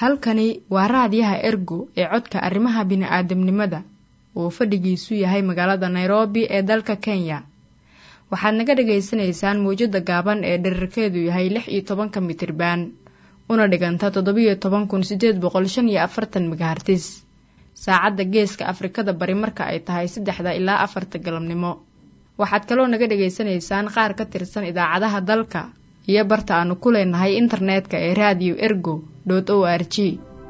halkani waa raadiyaha ergo ee codka arrimaha bini'aadamnimada uu fadhigiisu yahay magaalada nairobi ee dalka kenya waxaad naga dhagaysanaysaan mawjadda gaaban ee dherarkeedu yahay lix iyo tobanka mitriban una dhiganta toddobiyo toban kun sideed boqol shan iyo afartan megahartis saacadda geeska afrikada bari marka ay tahay saddexda ilaa afarta galabnimo waxaad kaloo naga dhagaysanaysaan qaar ka tirsan idaacadaha dalka iyo barta aanu ku leenahay internetka ee radio ergo o r g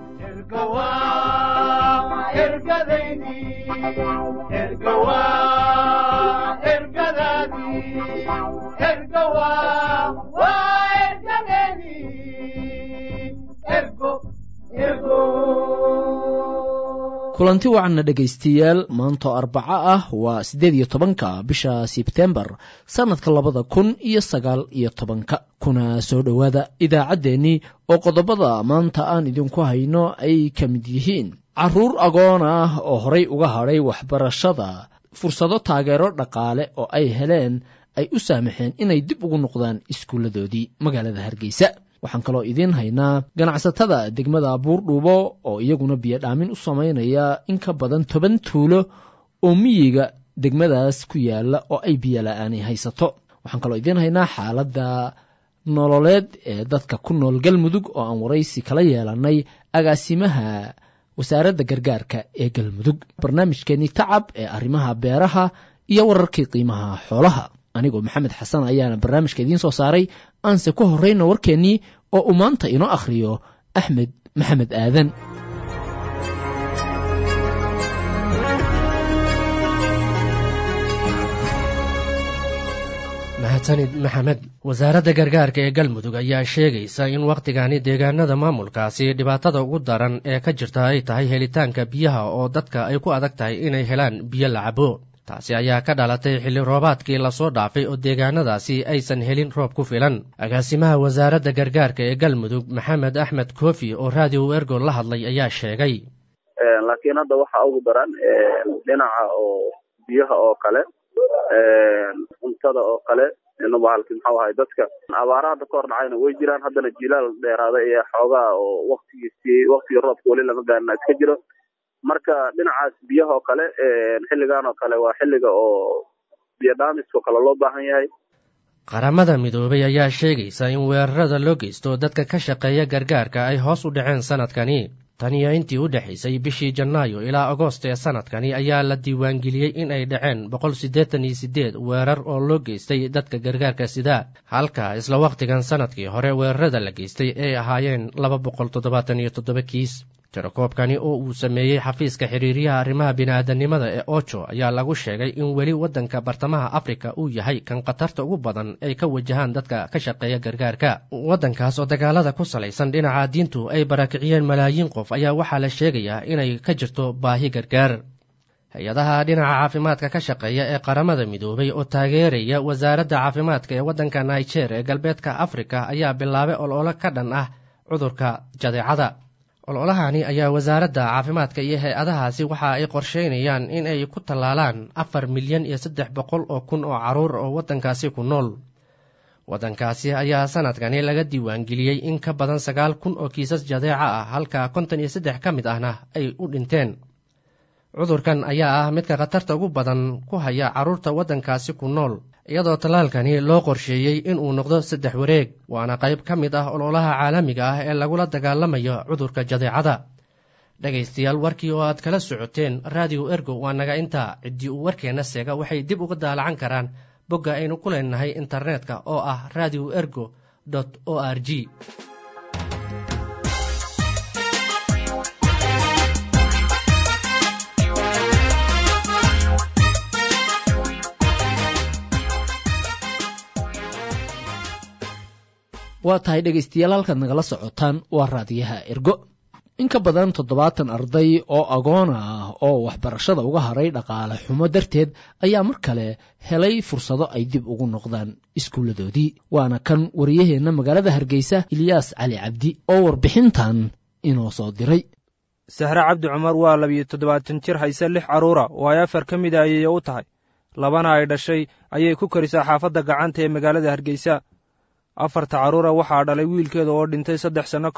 kulanti wacanna dhegaystayaal maantoo arbaco ah waa siddeed iyo tobanka bisha sebtembar sannadka labada kun iyo sagaal iyo tobanka kuna soo dhowaada idaacaddeenii oo qodobada maanta aan idinku hayno ay ka mid yihiin carruur agoon ah oo horay uga hadhay waxbarashada fursado taageero dhaqaale oo ay heleen ay u saamaxeen inay dib ugu noqdaan iskuulladoodii magaalada hargeysa waxaan kaloo idiin haynaa ganacsatada degmada buurdhuubo oo iyaguna biyodhaamin u samaynaya in ka badan toban tuulo oo miyiga degmadaas ku yaala oo ay biyola'aani haysato waxaan kaloo idiin haynaa xaaladda nololeed ee dadka ku nool galmudug oo aan waraysi kala yeelanay agaasimaha wasaaradda gargaarka ee galmudug barnaamijkeenii tacab ee arrimaha beeraha iyo wararkii qiimaha xoolaha anigoo maxamed xasan ayaana barnaamijka idiin soo saaray aanse ku horrayno warkeennii oo uu maanta inoo akhriyo axmed maxamed aadan mahadsanid maxamed wasaaradda gargaarka ee galmudug ayaa sheegaysa in wakhtigani deegaanada maamulkaasi dhibaatada ugu daran ee ka jirta ay tahay helitaanka biyaha oo dadka ay ku adag tahay inay helaan biyo la cabo taasi ayaa ka dhalatay xilli roobaadkii lasoo dhaafay oo deegaanadaasi aysan helin roob ku filan agaasimaha wasaaradda gargaarka ee galmudug maxamed axmed koofi oo raadiyo ergo la hadlay ayaa sheegay laakiin hadda waxaa ugu daran dhinaca oo biyaha oo kale cuntada oo kale bahalki maxau ahay dadka abaara hadda ka hor dhacayna way jiraan haddana jilaal dheeraada iyo xoogaa oo waktigiisii waktigii roobka weli lama gaarina iska jiro marka dhinacaas biyaha oo kale xilligan oo kale waa xilliga oo biyo dhaamiskao kale loo baahan yahay qaramada midoobay ayaa sheegaysa in weerarada loo geysto dadka ka shaqeeya gargaarka ay hoos u dhaceen sanadkani tan iyo intii u dhexaysay bishii janaayo ilaa agoost ee sanadkani ayaa la diiwaangeliyey in ay dhaceen boqol siddeetan iyo siddeed weerar oo loo geystay dadka gargaarka sida halka isla wakhtigan sanadkii hore weerarada la geystay ay ahaayeen laba boqol toddobaatan iyo toddoba kiis tirakoobkani oo uu sameeyey xafiiska xiriiryaha arrimaha bini'aadanimada ee ojo ayaa lagu sheegay in weli waddanka bartamaha afrika uu yahay kan khatarta ugu badan ay ka wajahaan dadka ka shaqeeya gargaarka waddankaas oo dagaalada ku salaysan dhinaca diintu ay barakiciyeen malaayiin qof ayaa waxaa la sheegayaa inay ka jirto baahi gargaar hay-adaha dhinaca caafimaadka ka shaqeeya ee qaramada midoobay oo taageeraya wasaaradda caafimaadka ee waddanka niger ee galbeedka afrika ayaa bilaabay ololo ka dhan ah cudurka jadeecada ololahani ayaa wasaaradda caafimaadka iyo hay-adahaasi waxa ay qorsheynayaan in ay ku tallaalaan afar milyan iyo saddex boqol oo kun oo carruur oo waddankaasi ku nool waddankaasi ayaa sanadkani laga diiwaangeliyey in ka badan sagaal kun oo kiisas jadeeca ah halka konton iyo saddex ka mid ahna ay u dhinteen cudurkan ayaa ah midka khatarta ugu badan ku haya carruurta waddankaasi ku nool iyadoo tallaalkani loo qorsheeyey inuu noqdo saddex wareeg waana qayb ka mid ah ololaha caalamiga ah ee lagula dagaalamayo cudurka jadeecada dhegaystayaal warkii oo aad kala socoteen raadiyo ergo waa naga intaa ciddii uu warkeenna seega waxay dib uga daalacan karaan bogga aynu ku leenahay internetka oo ah radio ergo o r g waa tahay dhegaystayaal halkaad nagala socotaan waa raadiyaha ergo in ka badan toddobaatan arday oo agoon ah oo waxbarashada uga haray dhaqaale xumo darteed ayaa mar kale helay fursado ay dib ugu noqdaan iskuulladoodii waana kan wariyaheenna magaalada hargeysa ilyaas cali cabdi oo warbixintan inoo soo diray sahre cabdi cumar waa labiyo toddobaatan jir hayse lix carruura oo ay afar ka mid a ayay u tahay labana ay dhashay ayay ku karisaa xaafadda gacanta ee magaalada hargeysa afarta carruura waxaa dhalay wiilkeeda oo dhintay saddex sanno ka hor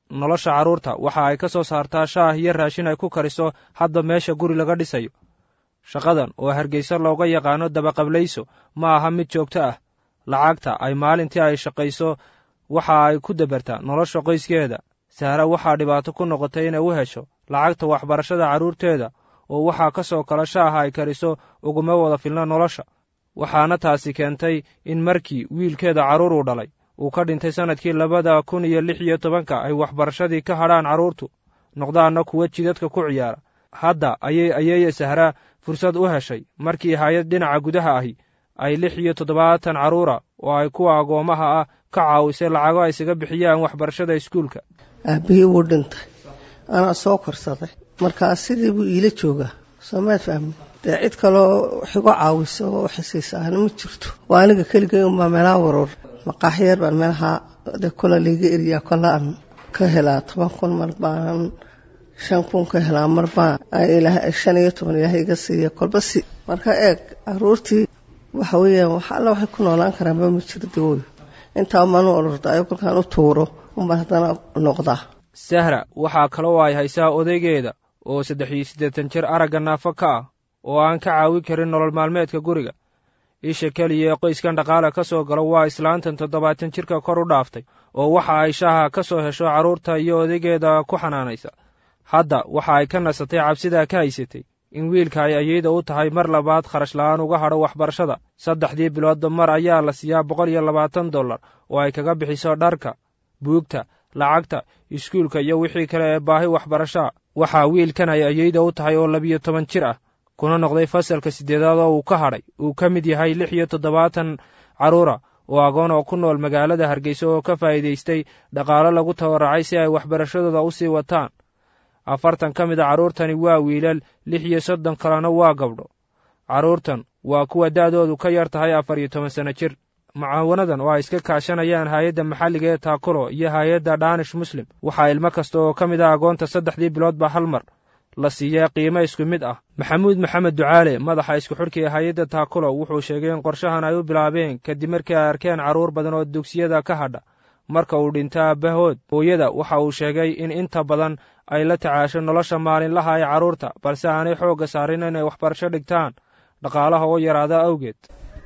nolosha carruurta waxa ay ka soo saartaa shaah iyo raashin ay ku kariso hadda meesha guri laga dhisayo shaqadan oo hargeysa looga yaqaano dabaqablayso ma aha mid joogto ah lacagta ay maalintii ay shaqayso waxa ay ku dabartaa nolosha qoyskeeda sahra waxaa dhibaato ku noqotay inay u hesho lacagta waxbarashada carruurteeda oo waxaa ka soo kala shaaha ay kariso uguma wada filna nolosha waxaana taasi keentay in markii wiilkeeda carruur uu dhalay uu ka dhintay sannadkii labada kun iyo lix iyo tobanka ay waxbarashadii ka hadhaan carruurtu noqdaanna kuwa jidadka ku ciyaara hadda ayay ayeeye sahraa fursad u heshay markii hay-ad dhinaca gudaha ahi ay lix iyo toddobaatan carruura oo ay kuwa agoommaha ah ka caawisay lacago ay isaga bixiyaan waxbarashada iskuulka aabbihii wuu dhintay anaa soo korsaday markaa sidii buu iila joogaa soomaad fahmi dee cid kaloo wax igu caawiso oo xisiisaana ma jirto waa aniga keligay unbaa meelaha waroor maqaaxyar baan meelaha de kola layga eriyaa kola aan ka helaa toban kun mar baanan shan kun ka helaa mar baan shan iyo toban ilaahay iga siiya kolba si marka eeg caruurtii waxa weeyaan wax alla waxay ku noolaan karaanba ma jiro dawooyo intaa manu orordayo kolkaan u tuuro unbaan haddana noqdaa sahra waxaa kaloo ay haysaa odaygeeda oo saddex iyo siddeetan jir aragga naafo ka ah oo aan ka caawin karin nolol maalmeedka guriga isha keliya ee qoyskan dhaqaale ka soo galo waa islaantan toddobaatan jirka kor u dhaaftay oo waxa ay shaaha ka soo hesho carruurta iyo odaygeeda ku xanaanaysa hadda waxa ay ka nasatay cabsidaa ka haysatay in wiilka ay ayeyda u tahay mar labaad kharash la'aan uga hadho waxbarashada saddexdii biloodba mar ayaa la siiyaa boqol iyo labaatan dollar oo ay kaga bixiso dharka buugta lacagta iskuulka iyo wixii kale ee baahi waxbarashaa waxaa wiilkan ay ayeyda u tahay oo labiyo toban jir ah kuna noqday fasalka siddeedaad oo uu ka hadhay uu ka mid yahay lix iyo toddobaatan carruura oo agoon oo ku nool magaalada hargeysa oo ka faa'iidaystay dhaqaalo lagu tabaracay si ay waxbarashadooda u sii wataan afartan ka mid a carruurtani waa wiilal lix iyo soddon kalena waa gabdho carruurtan waa kuwa da'doodu ka yar tahay afar iyo toban sanno jir mucaawanadan oo ay iska kaashanayaan hay-adda maxalliga ee taakulo iyo hay-adda dhaanish muslim waxaa ilmo kasta oo ka mid ah agoonta saddexdii biloodba hal mar la siiyaa qiimo isku mid ah maxamuud maxamed ducaale madaxa isku xidhka ee hay-adda taakulo wuxuu sheegay in qorshahan ay u bilaabeen kadib markii ay arkeen carruur badan oo dugsiyada ka hadha marka uu dhinta aabbahood hooyada waxa uu sheegay in inta badan ay la tacaasho nolosha maalinlaha ee carruurta balse aanay xoogga saarin inay waxbarasho dhigtaan dhaqaalaha oo yaraada awgeed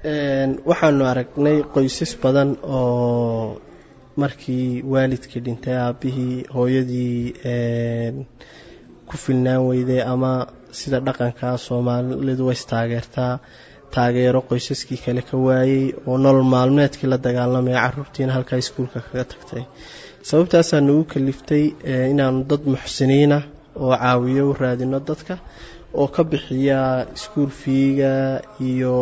waxaanu aragnay qoysas badan oo markii waalidkii dhintay aabbihii hooyadii ku filnaan weyday ama sida dhaqanka soomaalidu way istaageertaa taageero qoysaskii kale ka waayey oo nolol maalmeedkii la dagaalamaya caruurtiina halkaa iskuulka kaga tagtay sababtaasaa nagu kaliftay inaanu dad muxsiniina oo caawiyo u raadino dadka oo ka bixiya iskuul fiiga iyo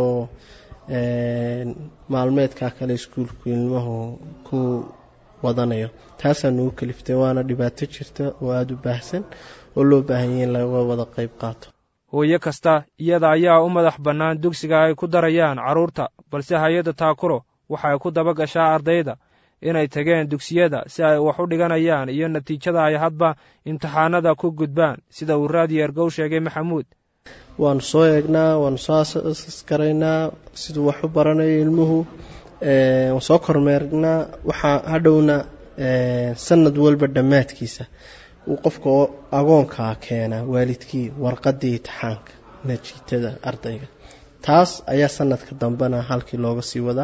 maalmeedka kale iskuulku ilmuhu ku wadanayo taasaa nagu kaliftay waana dhibaato jirta oo aada u baahsan oo loo baahanyay in laga wada qayb qaato hooyo kasta iyada ayaa u madax bannaan dugsiga ay ku darayaan carruurta balse hay-adda taakulo waxay ku daba gashaa ardayda inay tageen dugsiyada si ay wax u dhiganayaan iyo natiijada ay hadba imtixaanada ku gudbaan sida uu raadiyo ergow sheegay maxamuud waanu soo eegnaa waanu soo asgaraynaa siduu wax u baranayo ilmuhu waan soo kormeernaa waxaa hadhowna sanad walba dhammaadkiisa uu qofka agoonkaa keenaa waalidkii warqadii itixaanka natiijada ardayga taas ayaa sanadka dambena halkii looga sii wadaa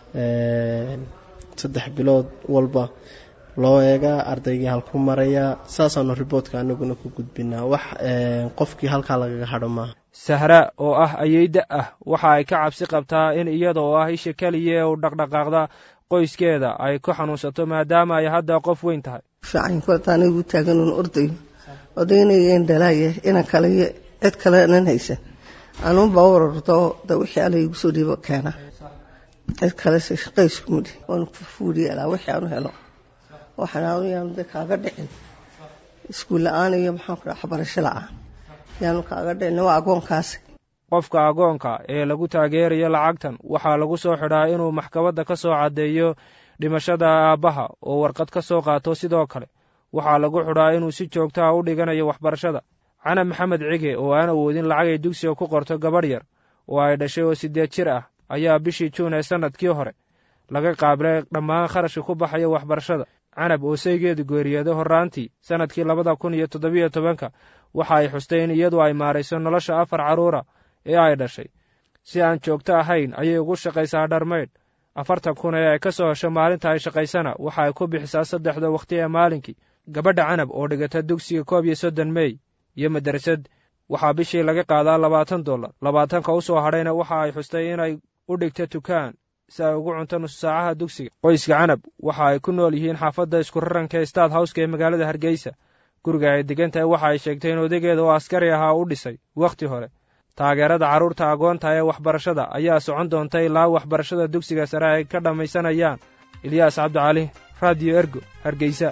saddex bilood walba loo eegaa ardaygii halku marayaa saasaanu riboodka anaguna ku gudbinaa wax qofkii halkaa lagaga hadho maaha sahra oo ah ayeyda ah waxa ay ka cabsi qabtaa in iyada oo ah isha keliya ee u dhaqdhaqaaqda qoyskeeda ay ku xanuunsato maadaama ay hadda qof weyn tahay fiican kolta anigu taaganuun ordayo odaynayeen dhalaaye inan kale iyo cid kale nan haysan anuunbaa u orordo da wixii alla igu soo dhiibo keena cid kalese shaqayskumidhi waanu fuuliyeelaa wixii aanu helo waxaan aanu yaanu de kaaga dhicin iskuul la-aan iyo maxaanku dhaha waxbarasho la-aan yaanu kaaga dhicin waa agoonkaasi qofka agoonka ee lagu taageerayo lacagtan waxaa lagu soo xidhaa inuu maxkamadda ka soo caddeeyo dhimashada aabbaha oo warqad ka soo qaato sidoo kale waxaa lagu xidhaa inuu si joogta ah u dhiganayo waxbarashada cana maxamed cige oo aan awoodin lacag ay dugsiga ku qorto gabadh yar oo ay dhashay oo siddeed jir ah ayaa bishii juun ee sannadkii hore laga qaabilay dhammaan kharashka ku baxaya waxbarashada canab oo saygeedu geeriyooday horraantii sannadkii labada kun iyo toddobiyo tobanka waxa ay xustay in iyadu ay maarayso nolosha afar carruura ee ay dhashay si aan joogto ahayn ayay ugu shaqaysaa dharmaydh afartan kun ee ay ka soo hesho maalinta ay shaqaysana waxa ay ku bixisaa saddexda wakhti ee maalinkii gabadha canab oo dhigata dugsiga koob iyo soddon mey iyo madrasad waxaa bishii laga qaadaa labaatan dollar labaatanka u soo hadhayna waxa ay xustay inay u dhigta tukaan si ay ugu cunto nusu saacaha dugsiga qoyska canab waxa ay ku nool yihiin xaafadda iskuraranka ee staad howska ee magaalada hargeysa guriga ay degan tahay waxa ay sheegtay in odageeda oo askari ahaa u dhisay wakhti hore taageerada carruurta agoonta ee waxbarashada ayaa socon doonta ilaa waxbarashada dugsiga sare ay ka dhammaysanayaan ilyaas cabdicali raadiyo ergo hargeysa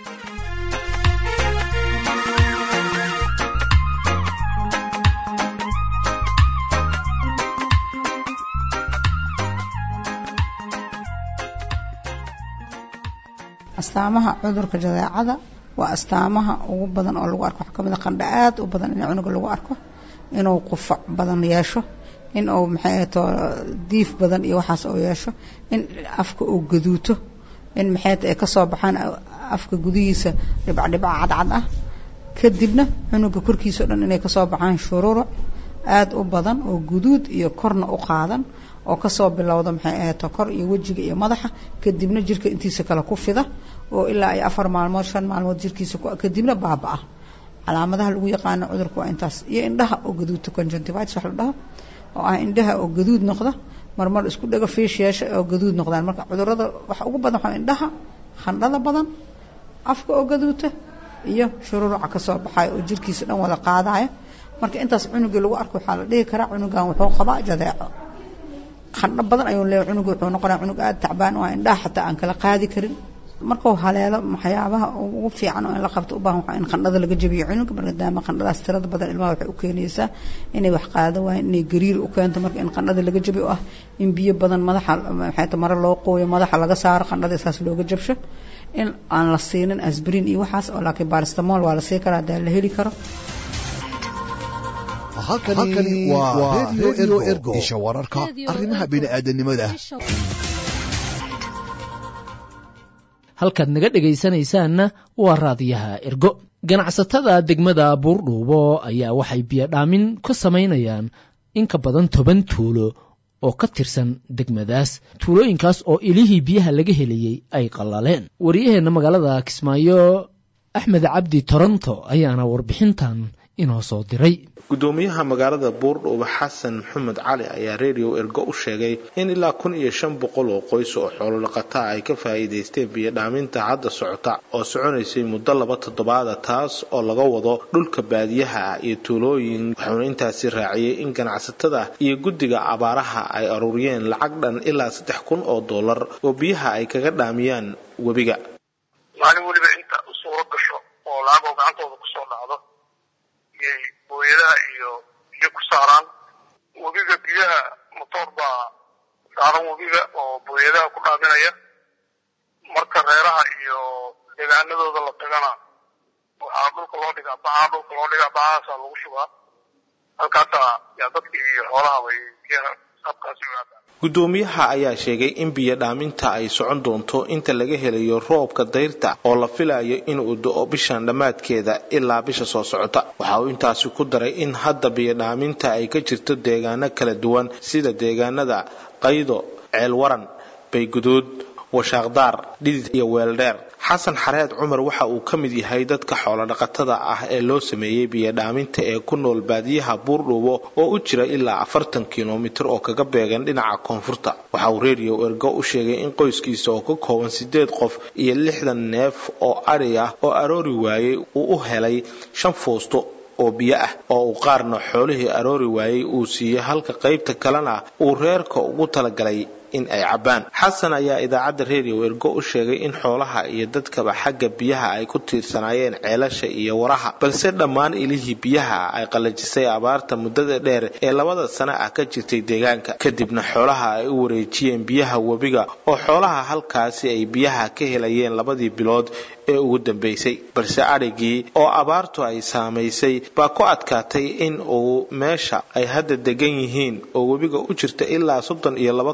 astaamaha cudurka jadeecada waa astaamaha ugu badan oo lagu arko waxaa ka mid a qandha aad u badan in cunuga lagu arko inuu qufac badan yeesho in uu maxay to diif badan iyo waxaas uu yeesho in afka uu gaduuto in maxay ay kasoo baxaan afka gudihiisa dhibcdhibca cadcad ah kadibna cunuga korkiisa o dhan inay kasoo baxaan shururuc aad u badan oo guduud iyo korna u qaadan oo kasoo bilowda maxay ahato kor iyo wejiga iyo madaxa kadibna jirka intiisa kale ku fida oo ilaa ay afar maalmood shan maalmood jirkiisa kadibna baaba-a calaamadaha lagu yaqaano cudurka waa intaas iyo indhaha oo gaduudta conjunctivitis wax la dhaho oo ah indhaha oo gaduud noqda marmar isku dhago fiish yeesha oo gaduud noqdaan marka cudurada waxa ugu badan waxaa indhaha khandhada badan afka oo gaduuta iyo shururuca kasoo baxaya oo jirkiisa dhan wada qaadaya marka intaas cunugii lagu arko waxaa la dhihi karaa cunugan wuxuu qabaa jadeeco khandho badan ayuu leeyahy cunuga wuxuu noqonaya cunug aada tacbaan oo indhaha xataa aan kala qaadi karin markuu haleelo waxyaabaha ugu fiican oo in la qabto u baahan waxaa in qandhada laga jabiyo cunuga maadaama qandhadaas tirada badan ilmaha waxay u keenaysaa inay wax qaado waayeen inay gariir u keento marka in qandhada laga jabiyo ah in biyo badan madaxa maxay mare loo qooyo madaxa laga saaro qandhada saas looga jabsho in aan la siinin asbrin iyo waxaas oo laakiin baristamol waa la sii karaa hadaa la heli karo halkani waa redio ergo isha wararka arrimaha bini'aadanimada halkaad naga dhegaysanaysaanna waa raadiyaha ergo ganacsatada degmada buurdhuubo ayaa waxay biyodhaamin ka samaynayaan in ka badan toban tuulo oo ka tirsan degmadaas tuulooyinkaas oo ilihii biyaha laga helayey ay qallaleen wariyaheenna magaalada kismaayo axmed cabdi toronto ayaana warbixintan inoo soo diray gudoomiyaha magaalada buurdhuuba xasan maxamed cali ayaa redio ergo u sheegay in ilaa kun iyo shan boqol oo qoys oo xoolodhaqataa ay ka faa'iidaysteen biyodhaaminta hadda socota oo soconaysay muddo laba toddobaada taas oo laga wado dhulka baadiyaha ah iyo tuulooyin wuxuuna intaasi raaciyey in ganacsatada iyo guddiga abaaraha ay aruuriyeen lacag dhan ilaa saddex kun oo dollar oo biyaha ay kaga dhaamiyaan webiga maalin weliba inta u suuro gasho oo lacagoo gacantooda kusoo dhacdo iyay booyadaha iyo biyo ku saaraan webiga biyaha motoor baa saaran webiga oo booyadaha ku dhaaminaya marka reeraha iyo deegaanadooda la tagana waxaa dhulka loo dhigaa bacaa dhulka loo dhigaa bacahaasaa lagu shubaa halkaasaa yaa dadkii iyo xoolahaba biyaha saabkaasi u aadaan gudoomiyaha ayaa sheegay in biyo dhaaminta ay socon doonto inta laga helayo roobka dayrta oo la filayo inuu do-o bishan dhammaadkeeda ilaa bisha soo socota waxa uu intaasi ku daray in hadda biyo dhaaminta ay ka jirto deegaano kala duwan sida deegaanada qaydo ceelwaran bayguduud washaaqdaar dhidid iyo weeldheer xasan xareed cumar waxa uu ka mid yahay dadka xoolodhaqatada ah ee loo sameeyey biyodhaaminta ee ku nool baadiyaha buurdhuubo oo u jira ilaa afartan kilomitir oo kaga beegan dhinaca koonfurta waxa uu redio ergo u sheegay in qoyskiisa oo ka kooban sideed qof iyo lixdan neef oo adhi ah oo aroori waayey uu u helay shan foosto oo biyo ah oo uu qaarna xoolihii aroori waayey uu siiyey halka qaybta kalena uu reerka ugu talagalay in ay cabbaan xasan ayaa idaacadda redio ergo u sheegay in xoolaha iyo dadkaba xagga biyaha ay ku tiirsanaayeen ceelasha iyo waraha balse dhammaan ilihii biyaha ay qallajisay abaarta muddada dheer ee labada sano ah ka jirtay deegaanka kadibna xoolaha ay u wareejiyeen biyaha webiga oo xoolaha halkaasi ay biyaha ka helayeen labadii bilood ee ugu dambaysay balse adhigii oo abaartu ay saamaysay baa ku adkaatay in uu meesha ay hadda degan yihiin oo webiga u jirta ilaa soddon iyo laba kilomitir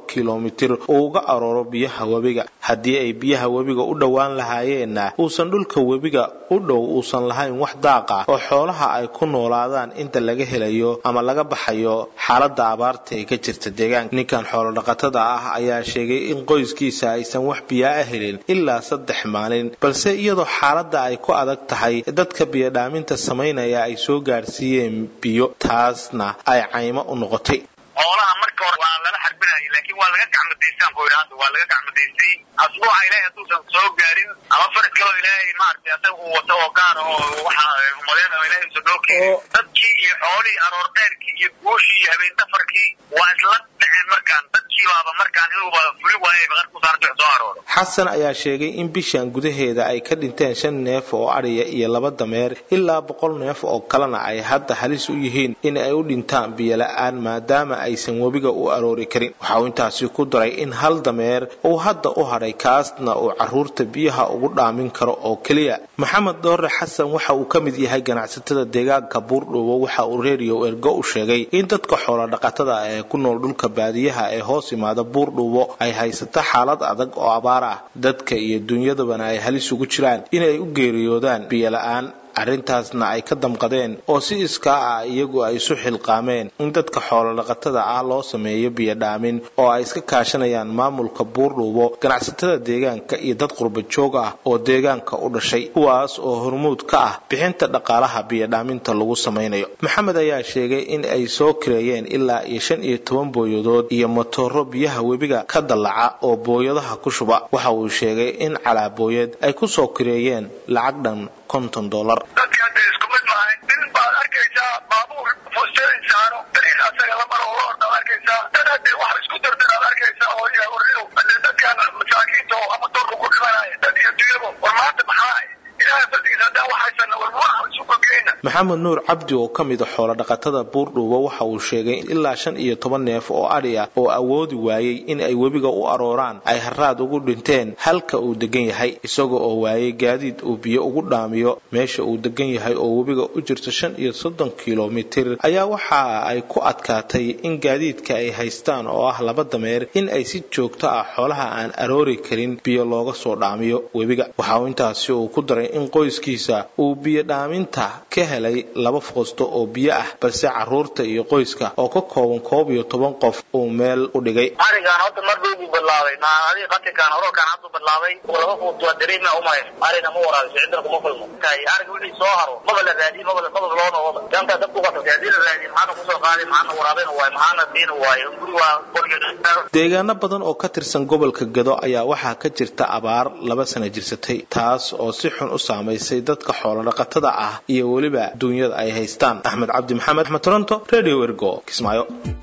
kilomitir uu uga arooro biyaha webiga haddii ay biyaha webiga u dhowaan lahaayeenna uusan dhulka webiga u dhow uusan lahayn wax daaq ah oo xoolaha ay ku noolaadaan inta laga helayo ama laga baxayo xaaladda abaarta ee ka jirta deegaanka ninkan xoolodhaqatada ah ayaa sheegay in qoyskiisa aysan wax biyaa a helin ilaa saddex maalin balse iyadoo xaaladda ay ku adag tahay dadka biyodhaaminta samaynaya ay soo gaadhsiiyeen biyo taasna ay caymo u noqotay xoolaha marka hore waa lala xarbinaya laakiin waa laga gacmadaystaan ku idhaahda waa laga gacmadaystay asbuuca ilaahay hadduusan soo gaarin ama farid kaloo ilaahay maaragtay asaga uu wato oo gaar oo waxa umadeyn oo ilaahay usan noo keenin dadkii iyo xoolihii aroor dheerkii iyo guushii iyo habeen dhafarkii waa isla dhaceen markaan dadkii baaba markaan inuuba fuli waayay baqar ku saarta soo arooro xasan ayaa sheegay in bishan gudaheeda ay ka dhinteen shan neef oo adhiya iyo laba dameer ilaa boqol neef oo kalena ay hadda halis u yihiin in ay u dhintaan biyola-aan maadaama aysan webiga u aroori karin waxa uu intaasi ku daray in hal dameer uu hadda u hadhay kaasna uu caruurta biyaha ugu dhaamin karo oo keliya maxamed doore xasan waxa uu ka mid yahay ganacsatada deegaanka buurdhowo waxa uu redio ergo u sheegay in dadka xoolodhaqatada ee ku nool dhulka baadiyaha ee hoos imaada buurdhowo ay haysato xaalad adag oo abaar ah dadka iyo dunyadabana ay halis ugu jiraan inay u geeriyoodaan biyola-aan arrintaasna ay ka damqadeen oo si iskaa ah iyagu ay isu xilqaameen in dadka xoolodhaqatada ah loo sameeyo biyodhaamin oo ay iska kaashanayaan maamulka buurdhuubo ganacsatada deegaanka iyo dad qurba joog ah oo deegaanka u dhashay kuwaas oo hormuud ka ah bixinta dhaqaalaha biyodhaaminta lagu samaynayo maxamed ayaa sheegay in ay soo kireeyeen ilaa iyo shan iyo toban booyadood iyo matooro biyaha webiga ka dallaca oo booyadaha ku shuba waxa uu sheegay in calaabooyad ay ku soo kireeyeen lacag dhan konton dolar dadka hadda isku mid maahay nin baad arkaysaa baabuur fustein saaro dariiq asaga la maro oo ordaad arkaysaa dad hadde wax isku dardaraad arkaysaa oo yaa warriyow hadee dadkan masaakiinta oo ama doorka ku dhimanaya dad iyo dunyabo war maanta maxaa ilaahay fadligiisa haddaan waxaysan war waa isu gogeyna maxamed nuur cabdi oo ka mid a xoolodhaqatada buurdhuubo waxa uu sheegay ilaa shan iyo toban neef oo adhi ah oo awoodi waayey in ay webiga u arooraan ay haraad ugu dhinteen halka uu degan yahay isaga oo waayey gaadiid uu biyo ugu dhaamiyo meesha uu degan yahay oo webiga u jirto shan iyo soddon kilomitir ayaa waxa ay ku adkaatay in gaadiidka ay haystaan oo ah laba dameer in ay si joogto ah xoolaha aan aroori karin biyo looga soo dhaamiyo webiga waxa uu intaasi uu ku daray in qoyskiisa uu biyo dhaaminta ka helay laba foosto oo biyo ah balse caruurta iyo qoyska oo ka kooban koob iyo toban qof uu meel u dhigay arigaan hadda mar dhow buu bilaabay adi qatinkaan hororkaan haddu bilaabay laba fuut waa dareema umay arina ma waraabiso cidna kuma kulmo ariga wixii soo haro maba la raadiye maba maba loo noqoba ganta dadku qasabtay haddii la raadiye maxaana kusoo qaaday maxaana waraabin waayo maxaana siin waayo guri waa qoriga deegaano badan oo ka tirsan gobolka gado ayaa waxaa ka jirta abaar laba sana jirsatay taas oo si xun u saamaysay dadka xoolodhaqatada ah iyo weliba duunyada ay haystaan axmed cabdi maxamed axmed toronto radio ergo kismaayo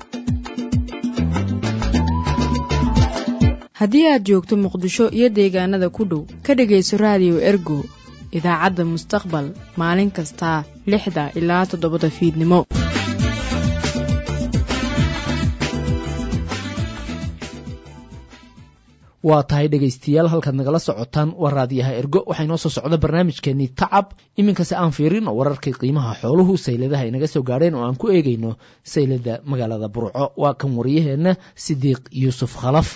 haddii aad joogto muqdisho iyo deegaanada ku dhow ka dhegayso raadiyo ergo idaacadda mustaqbal maalin kastaa lixda ilaa toddobada fiidnimo waa tahay dhegaystayaal halkaad nagala socotaan waa raadiyaha ergo waxaa inoo soo socda barnaamijkeenii tacab iminkase aan fiirin oo wararkii qiimaha xooluhu sayladaha inaga soo gaadheen oo aan ku eegayno saylada magaalada burco waa kan wariyaheenna sidiiq yuusuf khalaf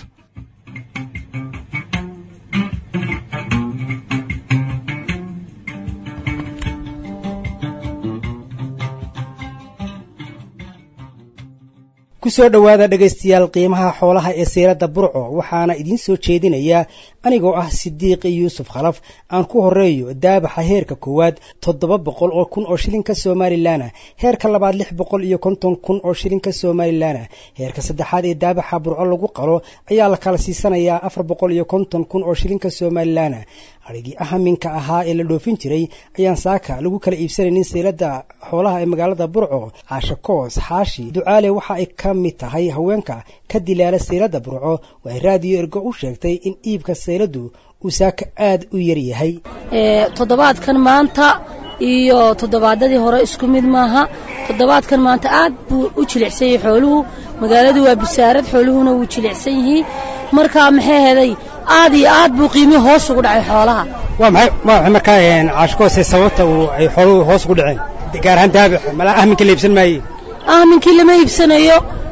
kusoo dhowaada dhegaystayaal qiimaha xoolaha ee seyrada burco waxaana idiin soo jeedinayaa anigoo ah sidiiqi yuusuf khalaf aan ku horeeyo daabaxa heerka koowaad toddoba boqol oo kun oo shilinka somalilan heerka labaad lix boqol iyo konton kun oo shilinka somalilan heerka saddexaad ee daabaxa burco lagu qalo ayaa la kala siisanayaa afar boqol iyo konton kun oo shilinka somalilan adhigii ahaminka ahaa ee la dhoofin jiray ayaan saaka lagu kala iibsanaynin seylada xoolaha ee magaalada burco caashakoos xaashi ducaale waxa ay ka mid tahay haweenka ka dilaala seylada burco waxay raadiyo ergo u sheegtay in iibka seyladu uu saaka aada u yar yahay toddobaadkan maanta iyo toddobaadadii hore isku mid maaha toddobaadkan maanta aad buu u jilicsan yahay xooluhu magaaladu waa bisaarad xooluhuna wuu jilicsan yihiin markaa maxay heday aad iyo aad buu qiimii hoos ugu dhacay xoolaha waa maxay ma waxay markaa caashkoose sababta uu ay xooluhu hoos ugu dhaceen gaar ahaan daabax malaa ahminka la iibsan maaye ahminkii lama iibsanayo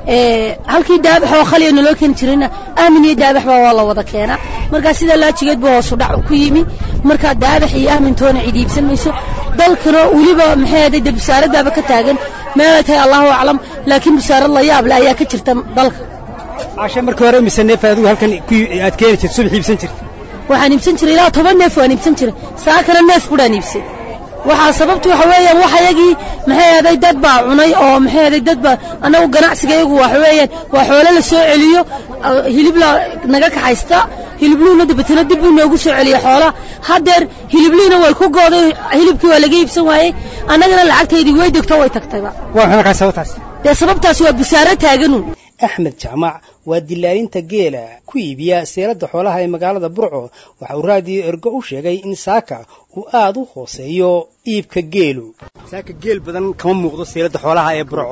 halkii daabax oo khaliya naloo keeni jirayna aamin iyo daabax baa waa la wada keenaa markaa sidaa laajigeed buu hoosu dhac ku yimi markaa daabax iyo aamintoona cid iibsan mayso dalkana weliba maxay ahaday dee busaaradaaba ka taagan meelay tahay allahu aclam laakiin busaarad la yaab leh ayaa ka jirta dalka cashe markii hore mise neef adigu halkan aad keeni jirta subax iibsan jirta waxaan iibsan jiray ilaa toban neef waan iibsan jiray saakana neef budhaan iibsay waxaa sababtu waxa weeyaan wax ayagii maxay ahaday dad baa cunay oo maxay ahaday dad baa annagu ganacsiga iyagu waxa weeyaan waa xoolo la soo celiyo hilib la naga kaxaysta hilibluuna dabatana dib buu noogu soo celiya xoolaha haddeer hilibliina way ku gooday hilibkii waa laga iibsan waayey annagana lacagtaydii way degto way tagtayba waa maxay markaa sababtaas dee sababtaas waa busaaro taaganuun axmed jaamac waa dilaalinta geela ku iibiya seeladda xoolaha ee magaalada burco waxa uu raadiyo ergo u sheegay in saaka uu aad u hooseeyo iibka geelu saaka geel badan kama muuqdo seeladda xoolaha ee burco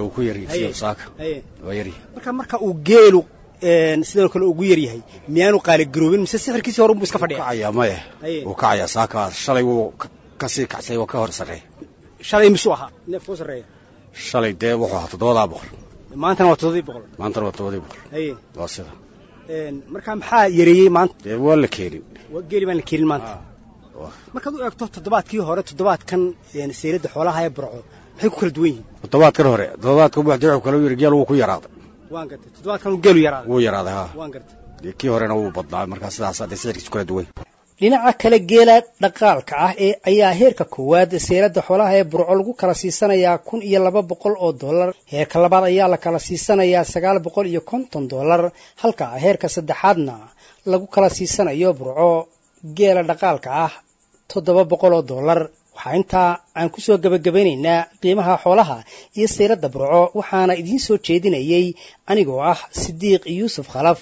marka marka uu geelu sidoo kale ugu yar yahay miyaanu qaaligaroobin mise sixirkiisii hore unbuu iska fadhiya maya wuu kacaya saaka shalay wuu ka sii kacsay waa ka hor sarreeya shalay misuu ahaa neefka u sarreeya shalay dee wuxuu ahaa toddobadaa boqol maantana waa toddobadii boqol maantana waa toddobadii boqol haye waa sida marka maxaa yareeyey maanta dee waa la keenin geeli baan la keenin maanta markaad u eegto toddobaadkii hore toddobaadkan seeladda xoolaha ee burco maxay ku kala duwan yihiin toddobaadkan hore toddobaadkan waxdii wuxuu kala yiri geel wuu ku yaraaday waan gartay toddobaadkan geelu yaraaday wuu yaraaday ha waan gartay kii horena wuu badnaa markaa sidaas hadee sicirkiisu kala duwan dhinaca kale geela dhaqaalka ah ee ayaa heerka koowaad seeladda xoolaha ee burco lagu kala siisanayaa kun iyo laba boqol oo dollar heerka labaad ayaa la kala siisanayaa sagaal boqol iyo konton dollar halka heerka saddexaadna lagu kala siisanayo burco geela dhaqaalka ah toddoba boqol oo dollar waxaa intaa aan ku soo gebagabaynaynaa qiimaha xoolaha iyo seeladda burco waxaana idiin soo jeedinayey anigoo ah sidiiq yuusuf khalaf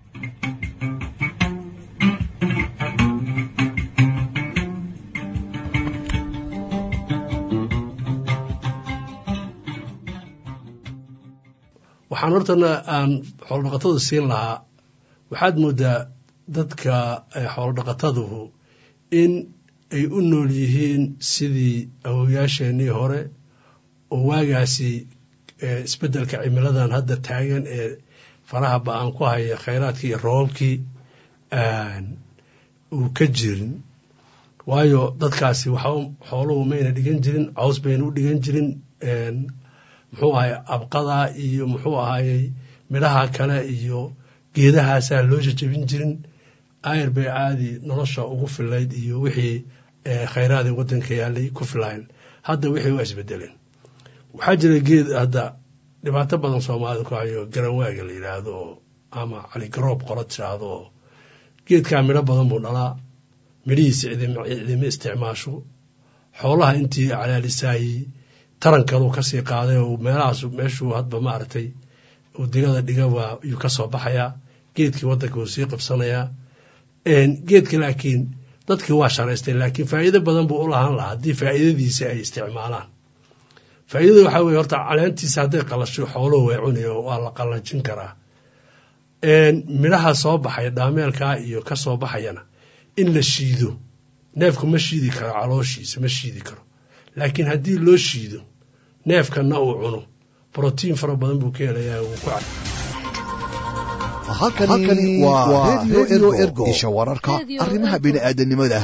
waxaan hortana aan xoolodhaqatada siin lahaa waxaad moodaa dadka xoolodhaqataduhu in ay u nool yihiin sidii awowayaasheenii hore oo waagaasi isbeddelka cimiladan hadda taagan ee faraha ba-aan ku haya khayraadkii iyo roobabkii uu ka jirin waayo dadkaasi waxa xooluhu mayna dhigan jirin caws bayna u dhigan jirin muxuu ahay abqada iyo muxuu ahayey midhaha kale iyo geedahaasaa loo jajabin jirin ayr bay caadi nolosha ugu filayd iyo wixii khayraadii waddanka yaalay ku filayn hadda wixii waa isbedeleen waxaa jira geed hadda dhibaato badan soomaalida ku hayo garanwaaga la yidhaahdo oo ama caligaroob qola tiraahdo oo geedkaa midho badan buu dhalaa midhihiisa cidima isticmaasho xoolaha intii calaalisaayey tarankalu kasii qaaday oo meelahaas meeshuu hadba maaragtay uu digada dhiga waa yuu ka soo baxayaa geedkii waddanka wuu sii qabsanayaa geedka laakiin dadkii waa sharaystay laakiin faa'iido badan buu u lahaan lahaa haddii faa'iidadiisa ay isticmaalaan faa'iidada waxaa weye horta caleentiisa hadday qalasho xooluhu way cunayo waa la qallajin karaa midhaha soo baxaya dhaameelkaa iyo ka soo baxayana in la shiido neefku ma shiidi karo calooshiisa ma shiidi karo laakiin haddii loo shiido neefkanna uu cuno brotiin fara badan buu ka helayaa wuu ku cad halkani waa redio ergo isha wararka arrimaha bini'aadanimada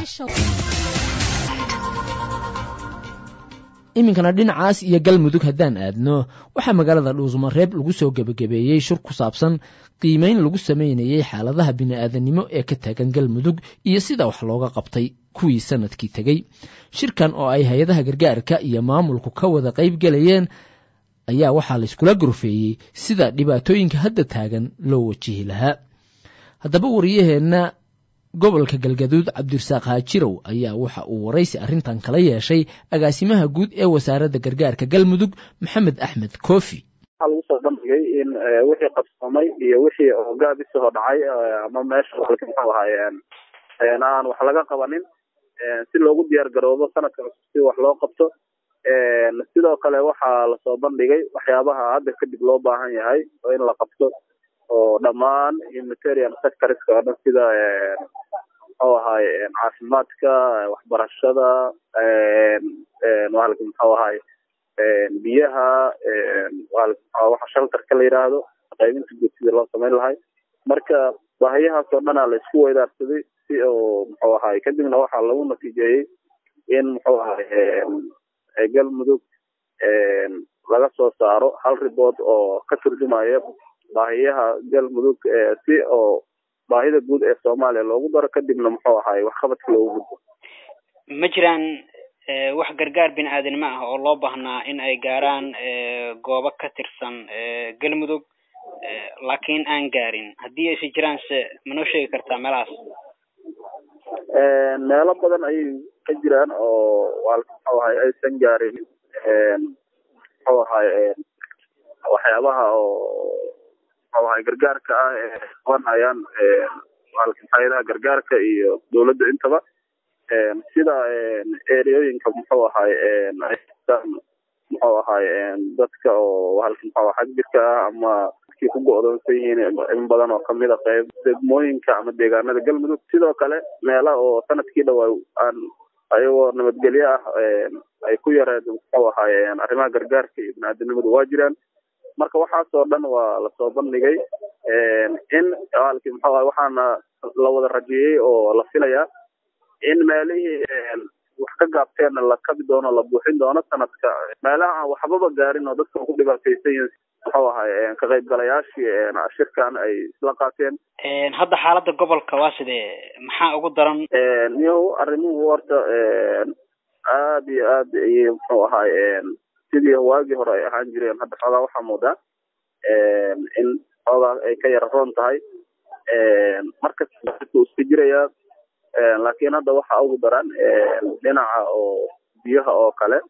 iminkana dhinacaas iyo galmudug haddaan aadno waxaa magaalada dhuusmareeb lagu soo gebagabeeyey shir ku saabsan qiimeyn lagu sameynayey xaaladaha bini'aadanimo ee ka taagan galmudug iyo sida wax looga qabtay kuwii sanadkii tegey shirkan oo ay hay-adaha gargaarka iyo maamulku ka wada qayb gelayeen ayaa waxaa layskula gorfeeyey sida dhibaatooyinka hadda taagan loo wajihi lahaa haddaba wariyaheenna gobolka galgaduud cabdirasaaq haajirow ayaa waxa uu waraysi arrintan kala yeeshay agaasimaha guud ee wasaaradda gargaarka galmudug maxamed axmed koofi waxaa lagu soo bandhigay in wixii qabsoomay iyo wixii oo gaabisahoo dhacay ama meesha muxuu ahaayeen aan wax laga qabanin si loogu diyaar garoobo sanadka cusub si wax loo qabto sidoo kale waxaa lasoo bandhigay waxyaabaha hadda kadib loo baahan yahay oo in la qabto oo dhammaan humanitarian sectorska oo dhan sida muxuu ahaay caafimaadka waxbarashada muxuu ahaay biyaha waxa shaltarka la yidhaahdo qaybinta guud sidii loo samayn lahay marka baahiyahaas oo dhanaa la isku weydaarsaday si oo muxuu ahaay kadibna waxaa lagu natiijeeyey in muxuu ahaay galmudug laga soo saaro hal ribood oo ka turjumaya baahiyaha galmudug si oo baahida guud ee soomaaliya loogu daro kadibna muxuu ahaay waxqabadka loogu gudbo ma jiraan wax gargaar bini aadanimo ah oo loo baahnaa in ay gaaraan goobo ka tirsan galmudug laakiin aan gaarin haddii aysa jiraan se manoo sheegi kartaa meelahaas meelo badan ayay ka jiraan oo muxuu ahay aysan gaarin muxuu ahay waxyaabaha oo muxuu ahay gargaarka ah ee qabanayaan hay-adaha gargaarka iyo dowladda intaba sida ereooyinka muxuu ahay muxuu ahay dadka oo muxuu xag jirka ah ama dadkii ku go'doonsan yihiin in badan oo kamid a qayb degmooyinka ama deegaanada galmudug sidoo kale meela oo sanadkii dhawaa aan ayagoo nabadgelyo ah ay ku yareed muxuu ahay arrimaha gargaarka iyo biniaadanimadu waa jiraan marka waxaasoo dhan waa lasoo bandhigay in alki muxuu ahay waxaana la wada rajeeyey oo la filayaa in meelihii wax ka gaabteenna la kabi doono la buuxin doono sanadka meelaha aan waxbaba gaarin oo dadka ku dhibaataysan yihiin muxuu ahay ka qaybgalayaashii shirkan ay isla qaateen hadda xaaladda gobolka waa sidee maxaa ugu daran niyow arrimuhu horta aad iyo aad ayay muxuu ahay sidii waagii hore ay ahaan jireen hadda xoogaa waxaa moodaa in xoogaa ay ka yara roon tahay markasta uu iska jirayaa laakiin hadda waxa ugu daran dhinaca oo biyaha oo kale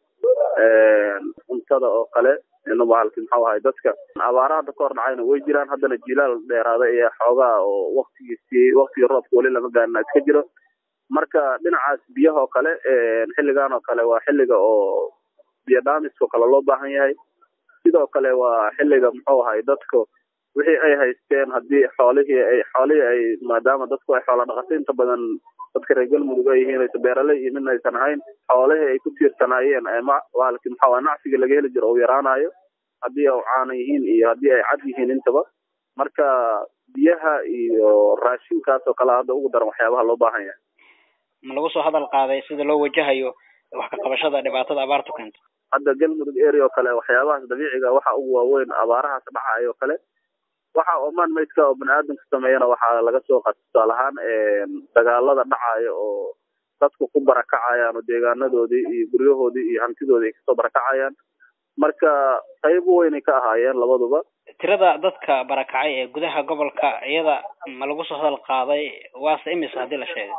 cuntada oo kale bahalki muxuu ahay dadka abaara hadda ka hor dhacayna way jiraan haddana jilaal dheeraaday ayaa xoogaa oo waktigiisii waktigii roobka weli lama gaarina iska jiro marka dhinacaas biyaha oo kale xilligan oo kale waa xilliga oo biyo dhaamiska oo kale loo baahan yahay sidoo kale waa xilliga muxuu ahay dadka wixii ay haysteen haddii xoolihii ay xoolihii ay maadaama dadku ay xoola dhaqato inta badan dadka reer galmudug ay yihiin aysa beeraley iyo midna aysan ahayn xoolihii ay ku tiirsanaayeen waalki muxuu ahay nacsiga laga heli jiro uu yaraanayo haddii ay caana yihiin iyo haddii ay cad yihiin intaba marka biyaha iyo raashinkaas oo kale hadda ugu daran waxyaabaha loo baahan yahay ma lagu soo hadal qaaday sida loo wajahayo wax ka qabashada dhibaatada abaartu keento hadda galmudug area oo kale waxyaabahaas dabiiciga waxa ugu waaweyn abaarahaas dhacayo oo kale waxa omaan maydka oo bani aadamka sameeyana waxaa laga soo qaata tusaale ahaan dagaalada dhacayo oo dadku ku barakacayaan oo deegaanadoodii iyo guryahoodii iyo hantidoodii ay kasoo barakacayaan marka qayb weynay ka ahaayeen labaduba tirada dadka barakacay ee gudaha gobolka iyada ma lagu soo hadal qaaday waase imisa haddii la sheegay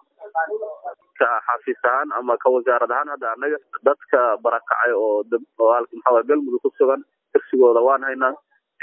ka xafiis ahaan ama ka wasaarad ahaan hadda anaga dadka barakacay oo oo halki maxaa galmudug ku sugan tirsigooda waan haynaa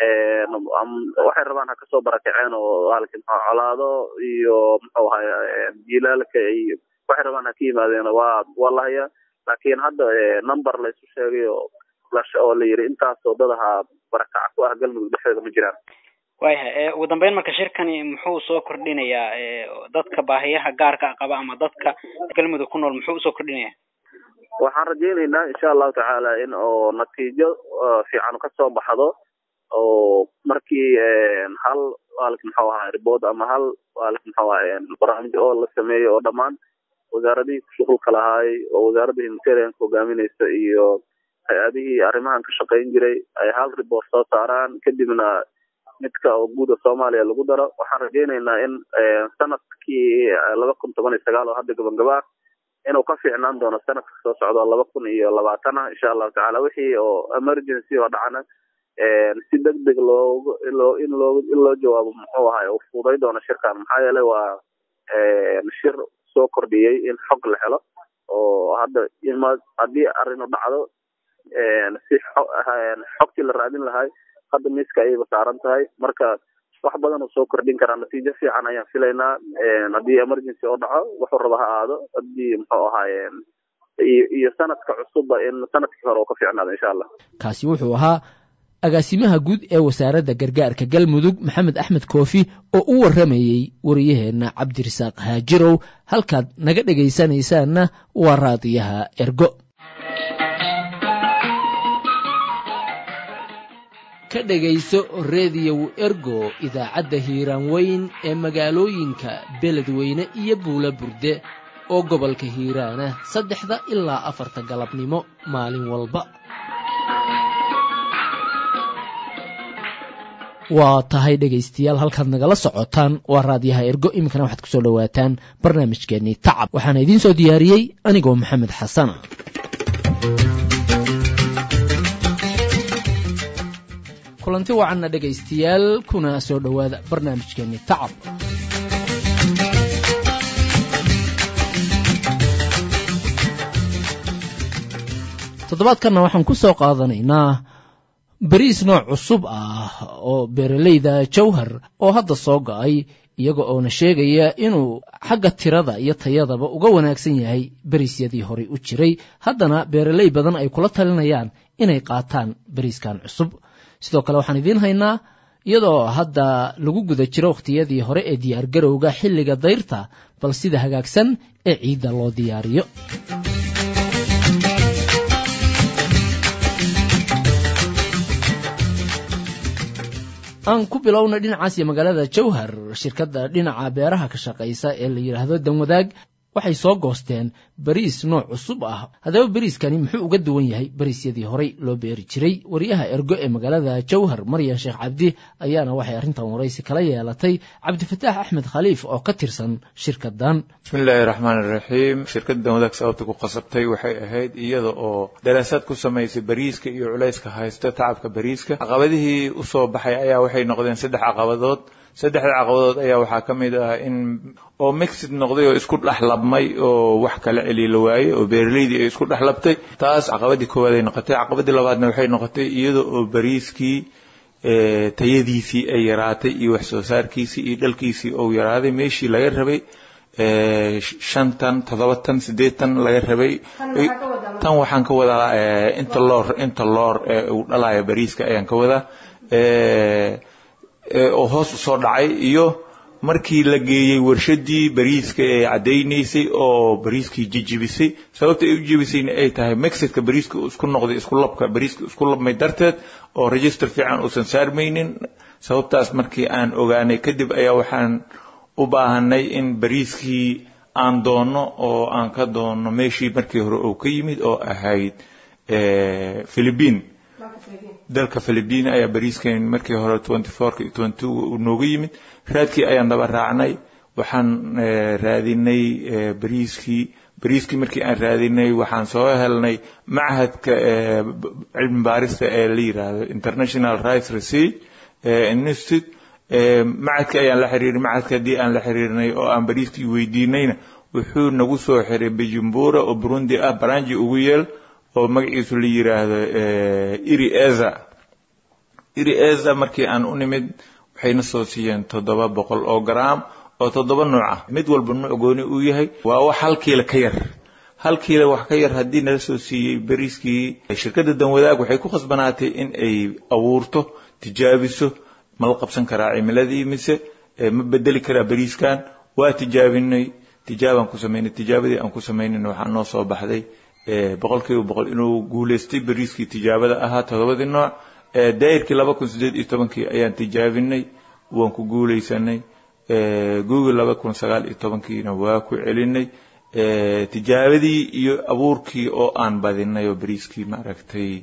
waxay rabaan ha kasoo barakaceen oo halki maxaa colaado iyo muxuu ahay jilaalka iyo waxay rabaan ha ka yimaadeen waa waa la hayaa laakiin hadda number la isu sheegay oo oo la yiri intaas wadadaha barakaca ku ah galmudug dhexdeeda ma jiraan waayahay ugu dambeyn marka shirkani muxuu soo kordhinayaa dadka baahiyaha gaarka qaba ama dadka galmudug ku nool muxuu usoo kordhinayaa waxaan rajaynaynaa insha allahu tacaala in oo natiijo fiican kasoo baxdo oo markii hal waalki muxuu ahaa ribood ama hal waalki muxuu ahaa barnaamij oo la sameeyo oo dhammaan wasaaradihii kushuqulka lahaay oo wasaaradda humanitarianka hogaaminaysa iyo hay-adihii arrimahan ka shaqayn jiray ay hal ribood soo saaraan kadibna midka oo guuda soomaaliya lagu daro waxaan rajaynaynaa in sanadkii laba kun toban iyo sagaal oo hadda gabangaba ah inuu ka fiicnaan doono sanadka soo socdo laba kun iyo labaatan ah insha allahu tacala wixii oo emergency oo dhacana si deg deg loogu loo in loo in loo jawaabo muxuu ahay uu fuuday doono shirkan maxaa yeelay waa shir soo kordhiyey in xog la helo oo hadda ima haddii arinu dhacdo si xogtii la raadin lahay hadda miiska ayayba saaran tahay marka wax badan uu soo kordhin karaa natiijo fiican ayaan filaynaa haddii emergency oo dhaco wuxuu raba ha aado haddii muxuu ahaaye iyo sanadka cusubba in sanadkii hore uu ka fiicnaado insha allah kaasi wuxuu ahaa agaasimaha guud ee wasaaradda gargaarka galmudug maxamed axmed koofi oo u warramayey wariyaheenna cabdirasaaq haajirow halkaad naga dhegaysanaysaanna waa raadiyaha ergo ka dhegayso rediyow ergo idaacadda hiiraan weyn ee magaalooyinka beledweyne iyo buula burde oo gobolka hiiraana saddexda ilaa afarta galabnimo maalin walba waa tahay dhegaystayaal halkaad nagala socotaan waa raadyaha ergo iminkana waxaad kusoo dhowaataan barnaamijkeennii tacab waxaana idiin soo diyaariyey anigoo maxamed xasana kulanti wacanna dhegaystayaal kuna soo dhowaada barnaamijkeennii tacab toddobaadkanna waxaan ku soo qaadanaynaa beriis nooc cusub ah oo beeralayda jawhar oo hadda soo go'ay iyaga oona sheegaya inuu xagga tirada iyo tayadaba uga wanaagsan yahay beriisyadii horey u jiray haddana beeraley badan ay kula talinayaan inay qaataan beriiskan cusub sidoo kale waxaan idiin haynaa iyadoo hadda lagu guda jiro wakhtiyadii hore ee diyaargarowga xilliga dayrta bal sida hagaagsan ee ciidda loo diyaariyo aan ku bilowna dhinacaas iyo magaalada jawhar shirkadda dhinaca beeraha ka shaqaysa ee la yidhaahdo danwadaag waxay soo goosteen beriis nooc cusub ah haddaba beriiskani muxuu uga duwan yahay beriisyadii horey loo beeri jiray wariyaha ergo ee magaalada jawhar maryan sheekh cabdi ayaana waxay arrintan waraysi kala yeelatay cabdifataax axmed khaliif oo ka tirsan shirkadan bismillaahi raxmaan iraxiim shirkadda danwadaag sababta ku qasabtay waxay ahayd iyada oo daraasaad ku samaysay beriiska iyo culayska haysta tacabka beriiska caqabadihii usoo baxay ayaa waxay noqdeen saddex caqabadood saddexda caqabadood ayaa waxaa ka mid ah in oo mixid noqday oo isku dhexlabmay oo wax kala celiila waayey oo beeraleydii ay isku dhexlabtay taas caqabadii koowaad ay noqotay caqabadii labaadna waxay noqotay iyada oo beriiskii tayadiisii ay yaraatay iyo wax soo saarkiisii iyo dhalkiisii ou yaraaday meeshii laga rabay shantan toddoba tan siddeed tan laga rabay tan waxaan ka wadaa inta loor inta loor ee uu dhalayo beriiska ayaan ka wadaa oo hoos usoo dhacay iyo markii la geeyey warshadii beriiska ee caddaynaysay oo beriiskii jijibisay sababta ay u jibisayna ay tahay mexidka beriiska isku noqday isku labka beriiska isku labmay darteed oo register fiican uusan saarmaynin sababtaas markii aan ogaanay kadib ayaa waxaan u baahanay in beriiskii aan doonno oo aan ka doonno meeshii markii hore uu ka yimid oo ahayd philibiin dalka philibiin ayaa beriiskan markii hore twenty fourka iyo twenty two nooga yimid raadkii ayaan daba raacnay waxaan raadinay beriiskii beriiskii markii aan raadinay waxaan soo helnay machadka cilmi baarista ee la yiraahdo international rights research institute machadka ayaan la xiriiray machadka haddii aan la xiriirnay oo aan beriiskii weydiinayna wuxuu nagu soo xiray bujumbura oo burundi ah baranji ugu yeel oo magaciisu la yiraahdo iri eza iri eza markii aan u nimid waxayna soo siiyeen toddoba boqol oo garaam oo toddoba nooc ah mid walba nuuc gooni uu yahay waa wax hal kiila ka yar hal kiila wax ka yar haddii nala soo siiyey beriiskii shirkadda danwadaag waxay ku khasbanaatay in ay abuurto tijaabiso ma la qabsan karaa cimiladii mise ma bedeli karaa beriiskan waa tijaabinay tijaabaan ku samaynay tijaabadii aan ku samaynayna waxaa noo soo baxday boqol kiiba boqol inuu guulaystay beriiskii tijaabada ahaa toddobadii nooc daayirkii laba kun siddeed iyo tobankii ayaan tijaabinay waan ku guulaysanay google laba kun sagaal iyo tobankiina waa ku celinay tijaabadii iyo abuurkii oo aan badinay oo beriiskii maaragtay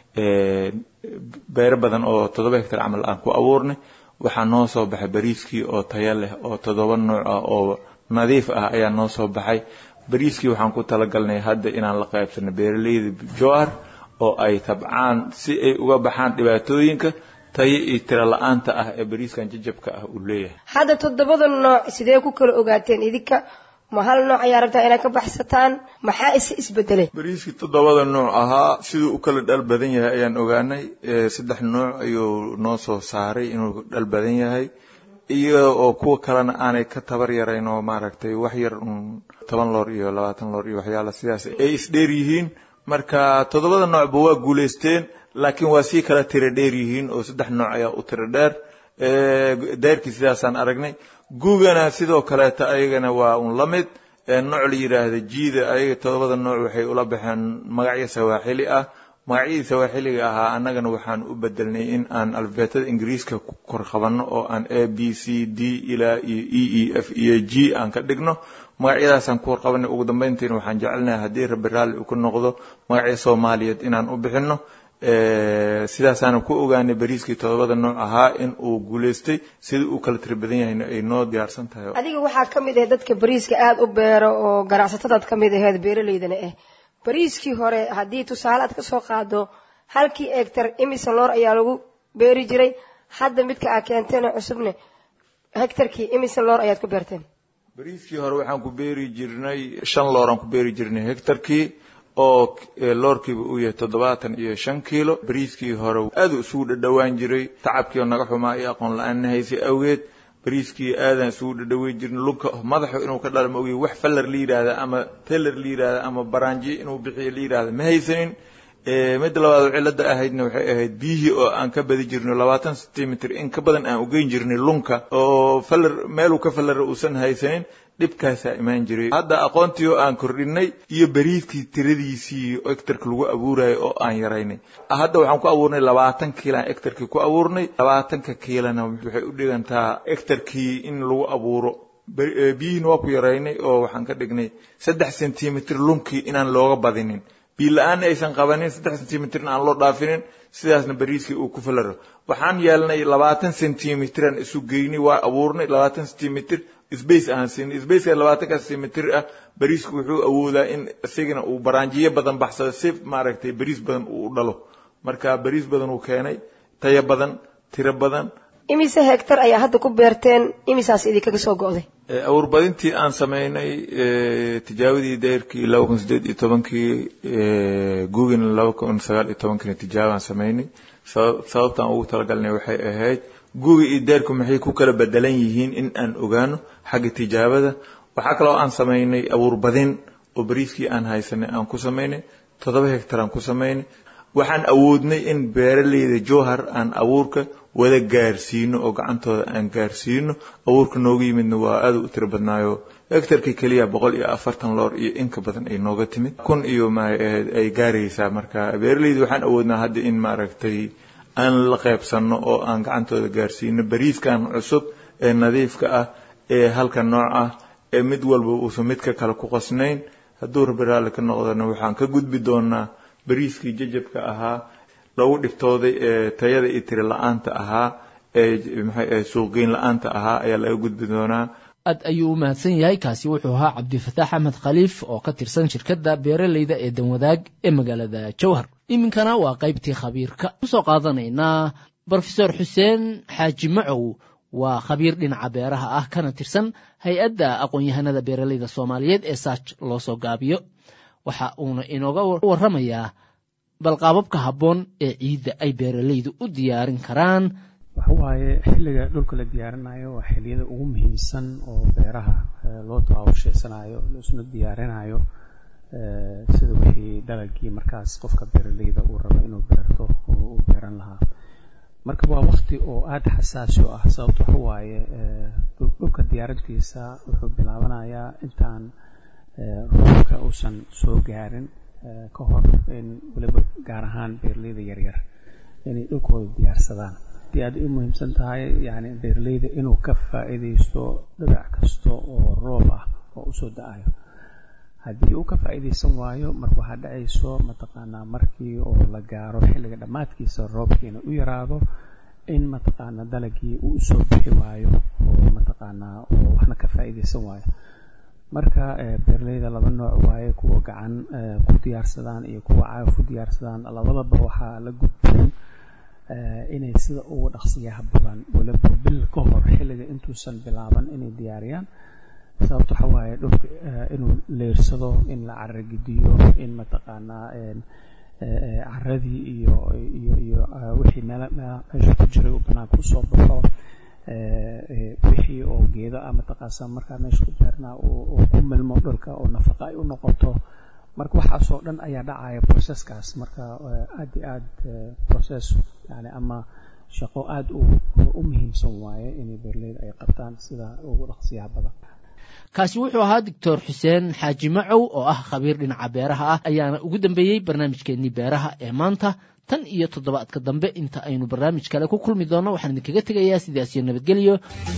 beero badan oo toddoba hectar camal aan ku abuurnay waxaa noo soo baxay beriiskii oo tayo leh oo toddoba nooc ah oo nadiif ah ayaa noo soo baxay beriiskii waxaan ku talagalnay hadda inaan la qaybsano beeraleyda jowhar oo ay tabcaan si ay uga baxaan dhibaatooyinka tayo iyo tiro la-aanta ah ee beriiskan jajabka ah uu leeyahay hadda toddobada nooc sidee ku kala ogaateen idinka ma hal nooc ayaa rabtaa inaad ka baxsataan maxaa ise isbedelay beriiskii toddobada nooc ahaa siduu u kala dhal badan yahay ayaan ogaanay saddex nooc ayuu noo soo saaray inuu dhal badan yahay iyo oo kuwa kalena aanay ka tabar yarayn oo maaragtay wax yar un toban loor iyo labaatan loor iyo waxyaala sidaas ay isdheer yihiin marka toddobada noocba waa guulaysteen laakiin waa sii kala tiro dheer yihiin oo saddex nooc ayaa u tiro dheer deyrkii sidaasaan aragnay gugana sidoo kaleeta ayagana waa un la mid nooc la yidhaahda jiida ayaga toddobada nooc waxay ula baxeen magacyo sawaaxili ah magacyadii sawaaxiliga ahaa annagana waxaan u bedelnay in aan alfabeetada ingiriiska ku kor qabanno oo aan a b c d ilaa iyo e e f iyo g aan ka dhigno magacyadaasaan ku warqabanay ugu dambeyntiina waxaan jecelnahay haddii rabbi raalli uu ku noqdo magacyo soomaaliyeed inaan u bixinno sidaasaana ku ogaanay bariiskii todobada nooc ahaa in uu guulaystay sida uu kala tiri badan yahayna ay noo diyaarsan tahay adiga waxaa ka mid ah dadka bariiska aada u beero oo ganacsatadaad ka mid aheed beeraleydana ah bariiskii hore haddii tusaale aad ka soo qaado halkii egtar imisa loor ayaa lagu beeri jiray hadda midka aa keenteen cusubne hegtarkii imisa loor ayaad ku beerteen bariiskii hore waxaan ku beeri jirnay shan looraan ku beeri jirnay hegtarkii oo loorkiiba uu yahay toddobaatan iyo shan kiilo bariiskii hore aada isugu dhadhowaan jiray tacabkii oo naga xumaa iyo aqoon la-aan haysay awgeed bariiskii aadaan isugu dhadhaweyn jirin lunka madaxu inuu ka dhala ma ogiy wax faller la yidhaahda ama teller la yidhaahda ama baraanjiye inuu bixiyo la yidhaahda ma haysanin midda labaad oo cilada ahaydna waxay ahayd biyihii oo aan ka badi jirno labaatan centimeter in ka badan aan ugeyn jirnay lunka oo faller meeluu ka fallara uusan haysanin dhibkaasaa imaan jiray hadda aqoontii oo aan kordhinay iyo beriidkii tiradiisii ectarka lagu abuurayo oo aan yaraynay hadda waxaan ku abuurnay labaatan kiilaan ectarkii ku abuurnay labaatanka kiilana waxay u dhigantaa ectarkii in lagu abuuro biyihiina waa ku yaraynay oo waxaan ka dhignay saddex centimeter lunkii inaan looga badinin biyo la-aanna aysan qabanin saddex centimeterna aan loo dhaafinin sidaasna bariiskii uu ku falaro waxaan yeelnay labaatan centimeteran isu geynay waa abuurnay labaatan centimeter sbace aan siinay spaceka labaatanka centimeter ah bariisku wuxuu awoodaa in isagana uu baraanjiyo badan baxsado si maaragtay bariis badan uu u dhalo marka bariis badan uu keenay tayo badan tiro badan imise hegtar ayaa hadda ku beerteen imisaas idinkaga soo go'day awurbadintii aan samaynay tijaabadii deyrkii laba kun sideed iyo tobankii gugina laba kun sagaal iyo tobankiina tijaabaan samaynay sababtaan ugu talagalnay waxay ahayd guga iyo deyrku maxay ku kala bedelan yihiin in aan ogaano xagga tijaabada waxaa kaloo aan samaynay awuurbadin oo bariiskii aan haysanay aan ku samaynay toddoba hegtar aan ku samaynay waxaan awoodnay in beeraleyda jowhar aan abuurka wada gaarsiino oo gacantooda aan gaarsiino abuurka nooga yimidna waa aada u tiro badnaayo hectarkii keliya boqol iyo afartan loor iyo inka badan ay nooga timid kun iyo maahayd ay gaaraysaa marka beeraleyda waxaan awoodnaa hadda in maaragtay aan la qaybsanno oo aan gacantooda gaarsiino bariiskan cusub ee nadiifka ah ee halka nooc ah ee mid walba uusan midka kale ku qasnayn hadduu rabbi raalli ka noqdana waxaan ka gudbi doonaa bariiskii jajabka ahaa lagu dhibtooday ee tayada iyo tiri la-aanta ahaa ee maxay suuqgeyn la-aanta ahaa ayaa laga gudbi doonaa aad ayuu u mahadsan yahay kaasi wuxuu ahaa cabdifataax axmed khaliif oo ka tirsan shirkadda beeraleyda ee danwadaag ee magaalada jowhar iminkana waa qaybtii khabiirka kusoo qaadanaynaa brofesor xuseen xaaji macow waa khabiir dhinaca beeraha ah kana tirsan hay-adda aqoon-yahanada beeraleyda soomaaliyeed ee saaj loo soo gaabiyo waxa uuna inooga warramayaa balqaababka habboon ee ciidda ay beeraleydu u diyaarin karaan waxa waaye xilliga dhulka la diyaarinayo waa xilliyada ugu muhiimsan oo beeraha loo tawaabusheysanayo laisuna diyaarinayo sida wixii dalagii markaas qofka beeraleyda uu rabo inuu beerto oo u beeran lahaa marka waa wakti oo aada xasaasi u ah sababto waxa waaye dhulka diyaarintiisa wuxuu bilaabanayaa intaan roobka uusan soo gaarin ka hor in weliba gaar ahaan beeraleyda yaryar inay dhulkooda diyaarsadaan haddii aad u muhiimsan tahay yani beeraleyda inuu ka faa'iidaysto dhibac kasta oo roob ah oo usoo da-ayo haddii uu ka faa'iidaysan waayo marka waxaa dhacayso mataqaanaa markii oo la gaaro xilliga dhammaadkiisa roobkiina u yaraado in mataqaanaa dalagii uu usoo bixi waayo oo mataqaanaa oo waxna ka faa'iidaysan waayo marka beeraleyda laba nooc waaye kuwa gacan ku diyaarsadaan iyo kuwa caagaf ku diyaarsadaan labadaba waxaa la gudboon inay sida ugu dhaqsiyaha badan weliba bil ka hor xilliga intuusan bilaaban inay diyaariyaan sababto waxa waaye dhulka inuu leersado in la caragediyo in mataqaanaa caradii iyo iyo iyo wixii meel meesha ku jiray uu banaanka usoo baxo wixii oo geedo ah mataqaasa markaa meesha ku beernaa uu ku milmo dhulka oo nafaqa ay u noqoto marka waxaasoo dhan ayaa dhacaya processkaas marka aad iyo aad process yani ama shaqo aada u muhiimsan waaye inay beerleyda ay qabtaan sida ugu dhaqsiyaha badan kaasi wuxuu ahaa doctor xuseen xaaji macow oo ah khabiir dhinaca beeraha ah ayaana ugu dambeeyey barnaamijkeennii beeraha ee maanta tan iyo toddobaadka dambe inta aynu barnaamij kale ku kulmi doonno waxaan idinkaga tegayaa sidaas iyo nabadgelyo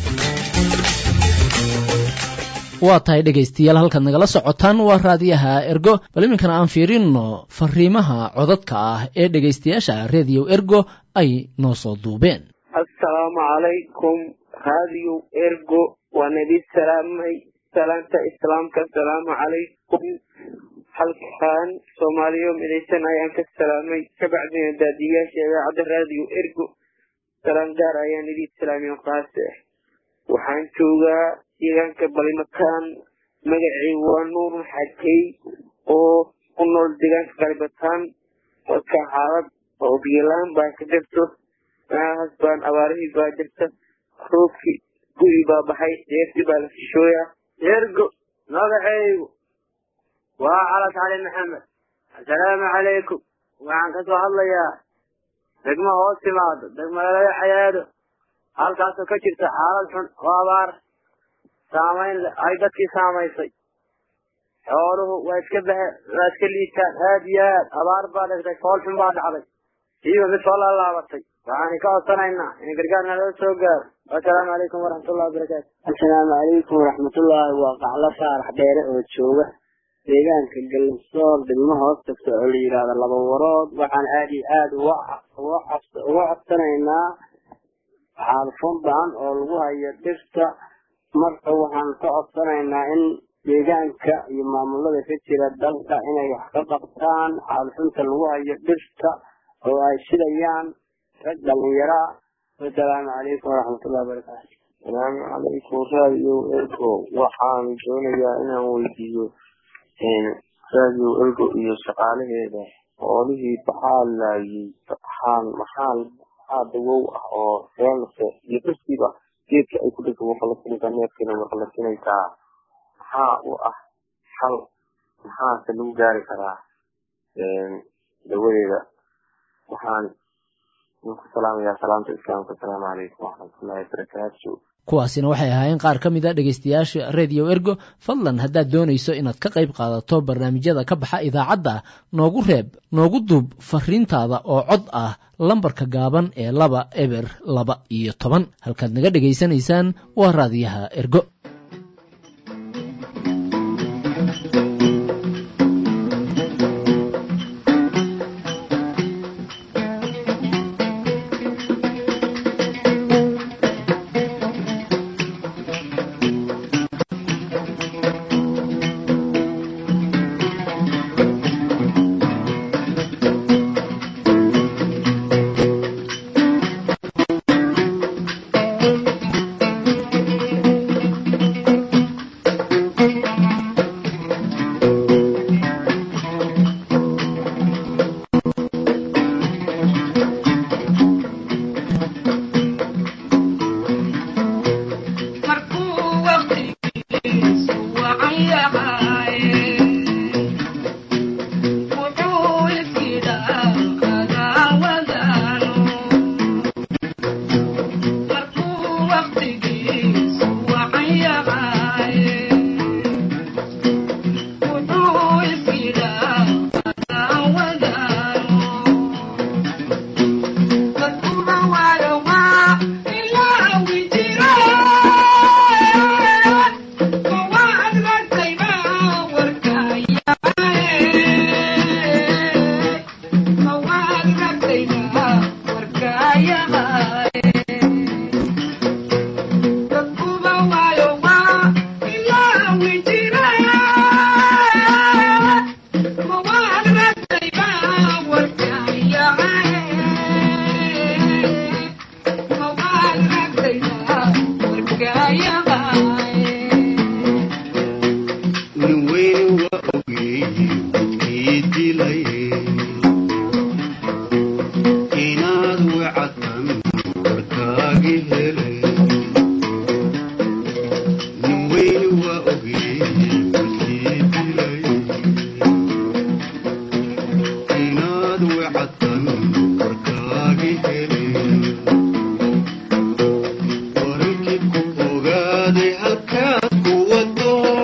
waa tahay dhegaystayaal halkaad nagala socotaan waa raadiyaha ergo bal iminkana aan fiirinno fariimaha codadka ah ee dhegaystayaasha rediyo ergo ay noo soo duubeen assalaamu calaykum raadiyo ergo waan idin salaamay salaanta islaamka asalaamu calaykum halkaan soomaaliyo midaysan ayaan ka salaamay kabacdina daadiyaasha idaacadda raadiyo ergo salaan gaar ayaan idin salaamiyo qaase waxaan joogaa deegaanka balimakaan magacii waa nuur xakey oo ku nool deegaanka qalibataan dadka xaalad oo biyolaan baa ka jirto meelahaas baan abaarihii baa jirta roobkii guri baa baxay deeftii baa la fishooyaa ergo magacaygu waa calas cali maxamed assalaamu calaykum waxaan ka soo hadlayaa degmo hoos timaado degmalala xayaado halkaasoo ka jirta xaalad xun oo abaar saamayn ay dadkii saamaysay xooluhu waa iska bahe waa iska liitaan aad iyo aad abaar baa dhigtay fool xun baa dhacday siiba mid soo laalaabatay waxaan ka codsanaynaa in gargaar naloo soo gaaro assalaamu calaykum waraxmatullahi wabarakaatu assalaamu calaykum waraxmatullaahi waa qaclo saarax dheere oo jooga deegaanka galsoor degmo hoos tagta oo la yidhaahdo laba warood waxaan aad iyo aad uga codsanaynaa xaalfun baan oo lagu hayo dhirta marka waxaan ka codsanaynaa in deegaanka iyo maamulada ka jira dalka inay wax ka qabtaan xaalfunta lagu hayo dhirta oo ay shidayaan rag dhalinyara wasalaamu calaykum waraxmatullahi wabarakaatu salaamu calaykum radio ergo waxaan doonayaa inaan weydiiyo radio ergo iyo shaqaalaheeda hoolihii baxaa laayay maxaan maxaa maxaa dawow ah oo seense iyo dadkiiba geedka ay ku dhigto marka la sinaysaa neefkeena marka la sinaysaa maxaa u ah xal maxaase lagu gaari karaa dawadeeda waxaan idinku salaamayaa salaamta islaamka asalaamu calaykum waraxmatullahi wabarakaatu kuwaasina waxay ahaayeen qaar ka mid a dhegaystayaasha rediyo ergo fadlan haddaad doonayso inaad ka qayb qaadato barnaamijyada ka baxa idaacadda noogu reeb noogu duub fariintaada oo cod ah lambarka gaaban ee laba eber laba iyo toban halkaad naga dhegaysanaysaan waa raadiyaha ergo Ogaaday halkaad ku wado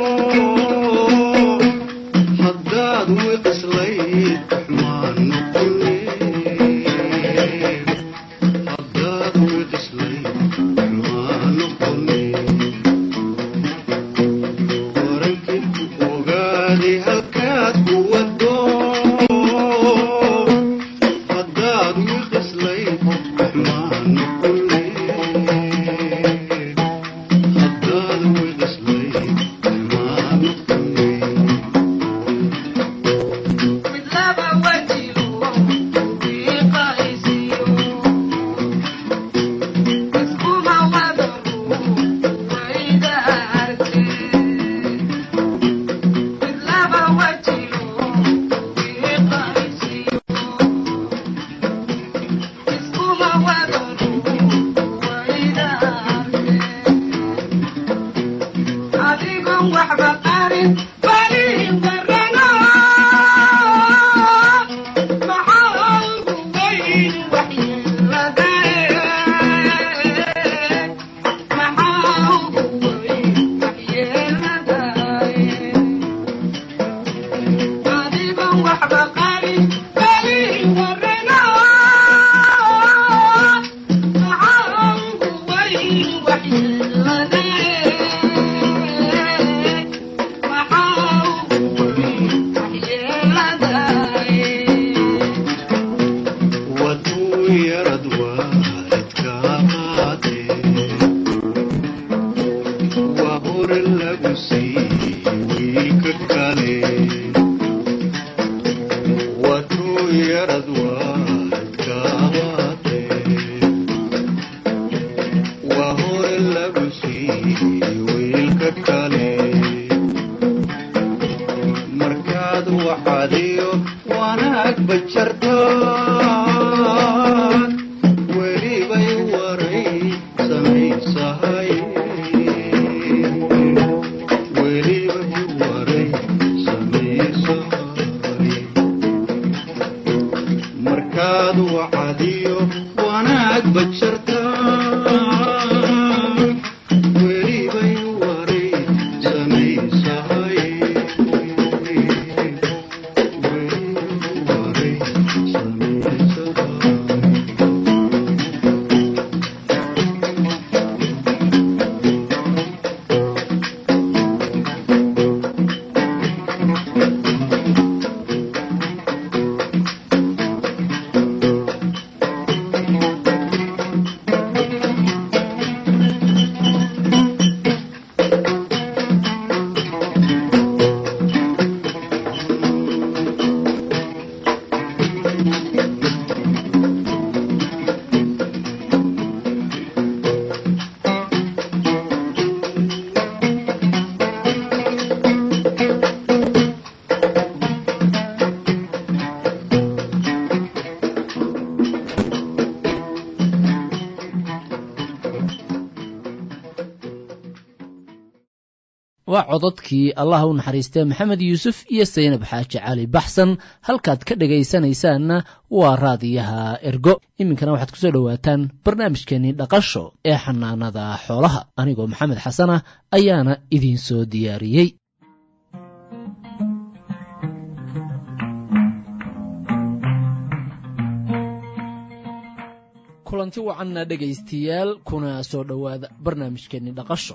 waa cododkii allah u naxariistee maxamed yuusuf iyo saynab xaaji cali baxsan halkaad ka dhegaysanaysaanna waa raadiyaha ergo iminkana waxaad kusoo dhowaataan barnaamijkeennii dhaqasho ee xanaanada xoolaha anigoo maxamed xasan ah ayaana idiin soo diyaariyey kulanti wacanna dhegaystayaal kuna soo dhowaada barnaamijkeennii dhaqasho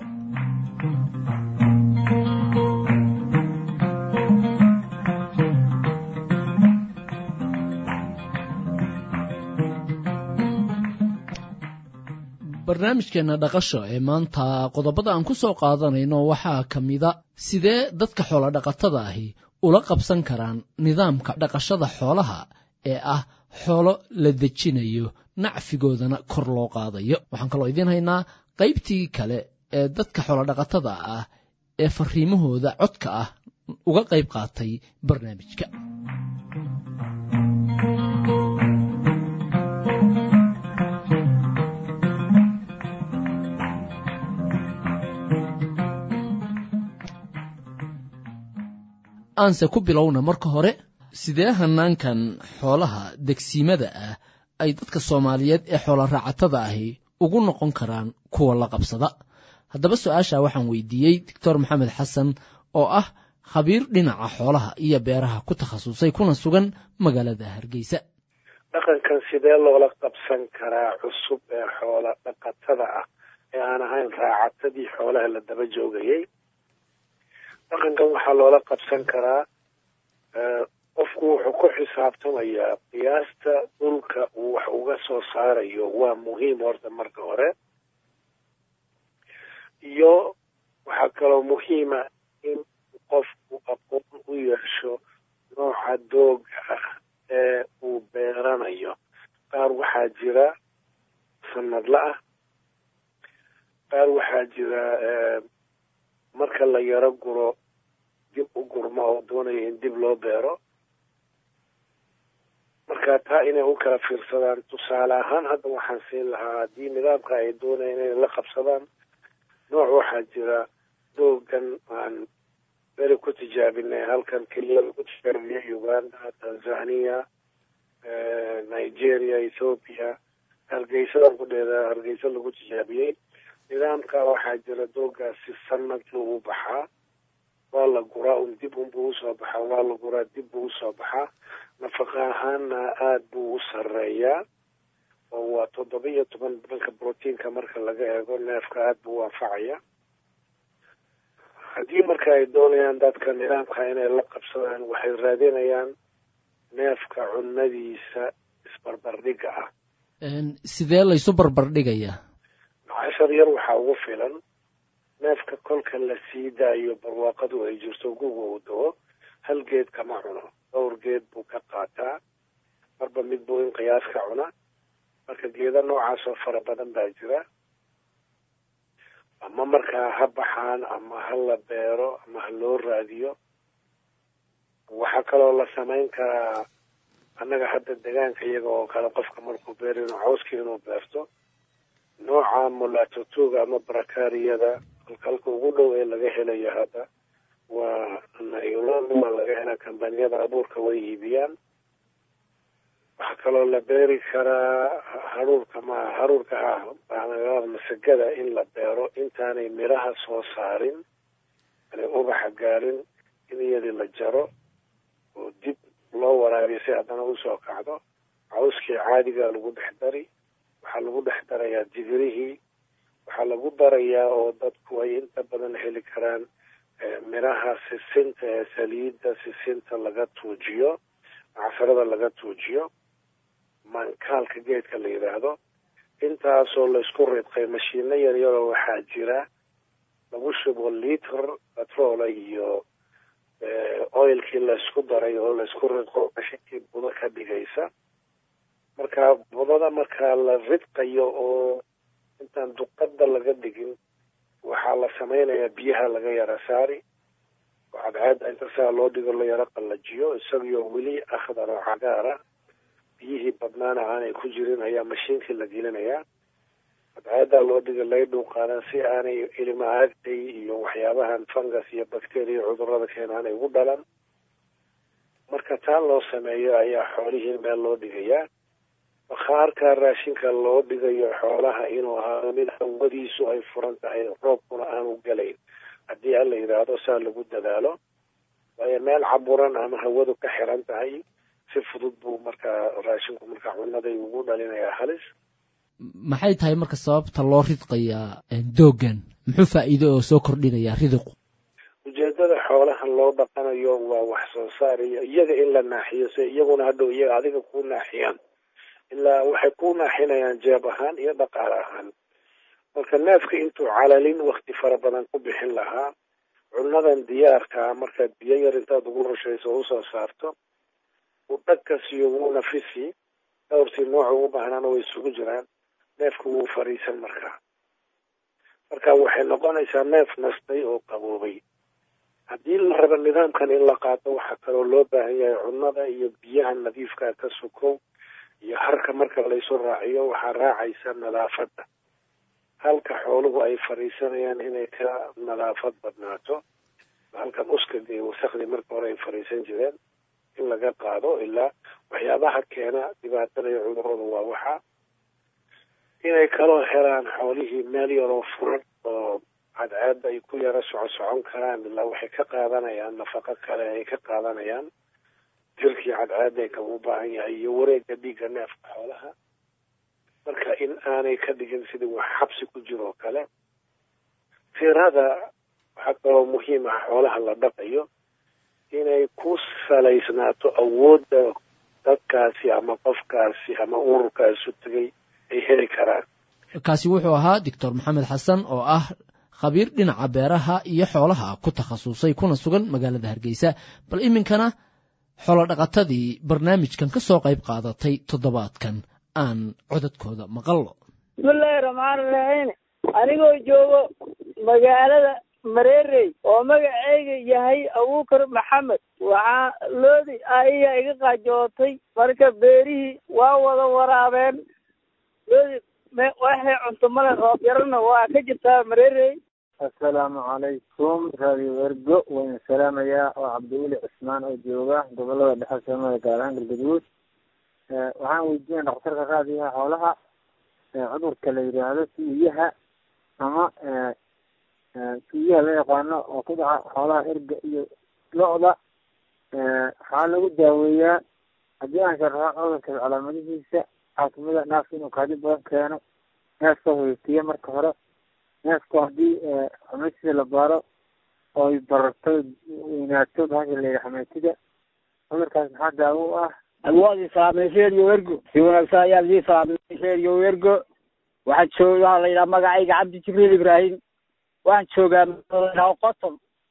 barnaamijkeenna dhaqasho ee maanta qodobada aan ku soo qaadanayno waxaa ka mida sidee dadka xoolodhaqatada ahi ula qabsan karaan nidaamka dhaqashada xoolaha ee ah xoolo la dejinayo nacfigoodana kor loo qaadayo waxaan kaloo idiin haynaa qaybtii kale ee dadka xoolodhaqatada ah ee fariimahooda codka ah uga qayb qaatay barnaamijka aanse ku bilowna marka hore sidee hanaankan xoolaha degsiimada ah ay dadka soomaaliyeed ee xoola raacatada ahi ugu noqon karaan kuwa la qabsada haddaba su-aasha waxaan weydiiyey doctor maxamed xasan oo ah khabiir dhinaca xoolaha iyo beeraha ku takhasusay kuna sugan magaalada hargeysa dhaqankan sidee loola qabsan karaa cusub ee xoola dhaqatada ah ee aan ahayn raacatadii xoolaha la daba joogayay dhaqankan waxaa loola qabsan karaa qofku wuxuu ku xisaabtamayaa qiyaasta dhulka uu wax uga soo saarayo waa muhiim horta marka hore iyo waxaa kaloo muhiima in qofku aqoon u yeesho nooca dooga ah ee uu beeranayo qaar waxaa jira sanadla ah qaar waxaa jira marka la yaro guro dib u gurmo oo doonaya in dib loo beero marka taa inay u kala fiirsadaan tusaale ahaan hadda waxaan siin lahaa haddii nidaamka ay doonayaan inay la qabsadaan nooc waxaa jira doogan aan beri ku tijaabinay halkan keliya lagu tijaabiyey uganda tanzania nigeria ethoopia hargeysada kudheeda hargeysa lagu tijaabiyey nidaamka waxaa jira doogaasi sanadkii ugu baxaa waa la guraa un dib unbuu usoo baxaa waa la guraa dib buu usoo baxaa nafaqa ahaanna aada buu u sareeyaa oo waa toddoba iyo toban dhanka brotiinka marka laga eego neefka aada buu u anfacaya haddii marka ay doonayaan dadka nidaamka inay la qabsadaan waxay raadinayaan neefka cunadiisa isbarbardhiga ah sidee laysu barbardhigayaa cashar yar waxaa ugu filan neefka kolka la sii daayo barwaaqadu ay jirto guga uu dao hal geed kama cuno dhowr geed buu ka qaataa marba mid buu in qiyaas ka cuna marka geeda noocaas oo fara badan baa jira ama markaa ha baxaan ama ha la beero ama ha loo raadiyo waxaa kaloo la samayn karaa annaga hadda degaanka iyaga oo kale qofka markuu beero inuu cawskii inuu beerto nooca mulatotuga ama barakariyada halka ugu dhow ee laga helayo hadda waa nailonima laga hela kambaniyada abuurka way iibiyaan waxaa kaloo la beeri karaa haruurka ma haruurka ah masagada in la beero intaanay miraha soo saarin aanay ubaxa gaarin in iyadii la jaro oo dib loo waraabiyo si haddana usoo kacdo cawskii caadigaa lagu dhex dari waxaa lagu dhex darayaa digirihii waxaa lagu darayaa oo dadku ay inta badan heli karaan miraha sisinta ee saliidda sisinta laga tuujiyo macsarada laga tuujiyo maankaalka geedka la yidhaahdo intaasoo laysku ridqay mashiino yaryaroo waxaa jira lagu shubo liter batroola iyo oilkii laysku daray oo laysku ridqo mashinkii budo ka dhigaysa marka budada markaa la ridqayo oo intaan duqada laga dhigin waxaa la samaynayaa biyaha laga yara saari oo cadceedda inta saa loo dhigo la yaro qallajiyo isagioo weli akhdar oo cagaara biyihii badnaana aanay ku jirin ayaa mashiinkii la gelinayaa cadceeddaa loo dhiga laydhuu qaadan si aanay ilima aagtay iyo waxyaabahan fungus iyo bacteria cudurada keena aanay ugu dhalan marka taa loo sameeyo ayaa xoolihii meel loo dhigayaa bakhaarka raashinka loo dhigayo xoolaha inuu ahaado mid hawadiisu ay furan tahay roobkuna aanu gelayn haddii aan la yidhaahdo saa lagu dadaalo waayo meel caburan ama hawadu ka xiran tahay si fudud buu markaa raashinku markaa cunaday ugu dhalinayaa halis maxay tahay marka sababta loo ridqayaa doogan muxuu faa'iido oo soo kordhinayaa ridiqu ujeedada xoolahan loo dhaqanayo waa wax soo saar iyo iyaga in la naaxiyo si iyaguna hadhow iyaga adiga kuu naaxiyaan ilaa waxay ku naaxinayaan jeeb ahaan iyo dhaqaale ahaan marka neefka intuu calalin wakti fara badan ku bixin lahaa cunadan diyaarkaa markaad biyo yar intaad ugu rushayso o usoo saarto uu dhagkasiyo wuu nafisi dhowrtii nooca ugu baahnaana way isugu jiraan neefka wuu fariisan markaa marka waxay noqonaysaa neef nastay oo qaboobay haddii la rabo nidaamkan in la qaato waxaa kaloo loo baahan yahay cunada iyo biyaha nadiifkaa ka sukow iyo harka marka laysu raaciyo waxaa raacaysa nadaafadda halka xooluhu ay fariisanayaan inay ka nadaafad badnaato halkan uskaga iyo wasakdii marka hore ay fariisan jireen in laga qaado ilaa waxyaabaha keena dhibaatada iyo cudurada waa waxa inay kaloo helaan xoolihii meel yaroo furan oo cadceedda ay ku yaro soco socon karaan ilaa waxay ka qaadanayaan nafaqo kale ay ka qaadanayaan jirkii cadceedayka u baahan yahay iyo wareegga dhiigga neefka xoolaha marka in aanay ka dhigin sidii wax xabsi ku jiroo kale tirada waxaa kaloo muhiim ah xoolaha la dhaqayo inay ku salaysnaato awoodda dadkaasi ama qofkaasi ama ururkaasu tegay ay heli karaan kaasi wuxuu ahaa doctor maxamed xasan oo ah khabiir dhinaca beeraha iyo xoolaha ku takhasusay kuna sugan magaalada hargeysa bal iminkana xoolodhaqatadii barnaamijkan ka soo qayb qaadatay toddobaadkan aan codadkooda maqallo bismillaahi raxmaan raxiim anigoo joogo magaalada mareerey oo magaceyga yahay abuukar maxamed waxaa loodi aiya iga qaajootay marka beerihii waa wada waraabeen loodi waxay cunto male roob yarana waa ka jirtaa mareerey assalaamu calaykum radio ergo wayna salaamayaa oo cabdiweli cismaan oo jooga gobolada dhexe soomaliya gaar ahaan galgaduud waxaan weydiinaya dhakhtarka raadiyaha xoolaha cudurka la yidhaahdo tuuyaha ama tuuyaha la yaqaano oo ku dhaca xoolaha erga iyo lo-da waxaa lagu daaweeyaa haddii aan sharaxo cudurka calaamadihiisa waxaa kamid a naafka inuu kaadi badan keeno neefka hoytiya marka hore neefku haddii xameetida la baaro oy bararto weynaato bahasha la yidhaha xameetida cudurkaas maxaa daawo u ah waad islaamay reeriyo ergo si wanaagsan ayaa idii islaamay reeriyo ergo waxaan joog waxaa la yidhaha magacayga cabdi jibriil ibraahim waxaan joogaa qoton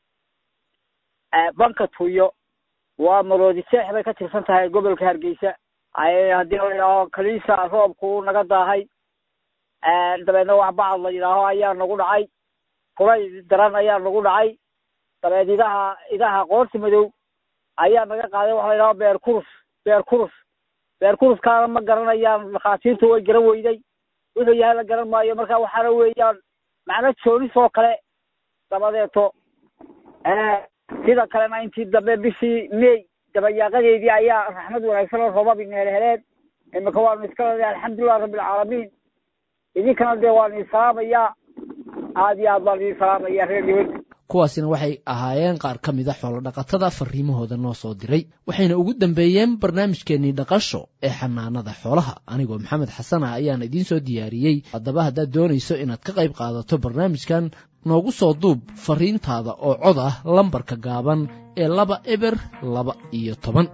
banka tuyo waa maroodi seex bay ka tirsan tahay gobolka hargeysa haddii la yidhaaho kaliisa roobku naga daahay dabeedna wax bacad la yidhaaho ayaa nagu dhacay kulay daran ayaa nagu dhacay dabeed idaha idaha qoorti madow ayaa naga qaaday waxa la yidhaho beer kurus beer kurus beer kuruskaana ma garanayaan dhakhaatiirtu way garan weyday wuxuu yahay la garan maayo marka waxaana weeyaan macno joonis oo kale dabadeeto sida kalena intii dambe bishii may dabayaaqadeedii ayaa raxmad wanaagsan oo roobab ineel heleen imika waanu iska leedahay alxamdulilah rabbilcaalamiin idinkana dee waan idin salaamayaa aad iyo aad baan idin salaamaya reer yahuud kuwaasina waxay ahaayeen qaar ka mid a xoolodhaqatada fariimahooda noo soo diray waxayna ugu dambeeyeen barnaamijkeennii dhaqasho ee xanaanada xoolaha anigoo maxamed xasana ayaan idiin soo diyaariyey haddaba haddaad doonayso inaad ka qayb qaadato barnaamijkan noogu soo duub fariintaada oo cod ah lambarka gaaban ee laba eber laba iyo toban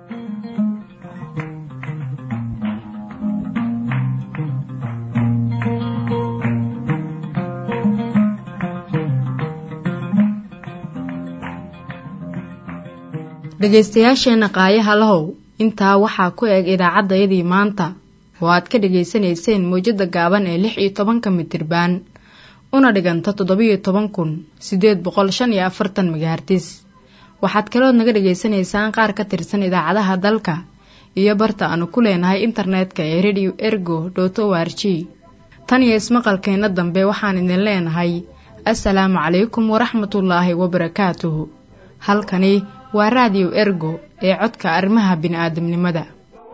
dhegaystayaasheenna qaayaha lahow intaa waxaa ku eg idaacaddayadii maanta oo aad ka dhegaysanayseen mawjadda gaaban ee lix iyo tobanka mitirbaan una dhiganta toddobiyo toban kun siddeed boqol shan iyo afartan megahartis waxaad kalood naga dhegaysanaysaan qaar ka tirsan idaacadaha dalka iyo barta aanu ku leenahay internetka ee radio ergo dot o r g tan iyo ismaqalkeenna dambe waxaan idin leenahay assalaamu calaykum waraxmatullaahi wabarakaatuhu halkani waa raadiyo ergo ee codka arrimaha bini'aadamnimada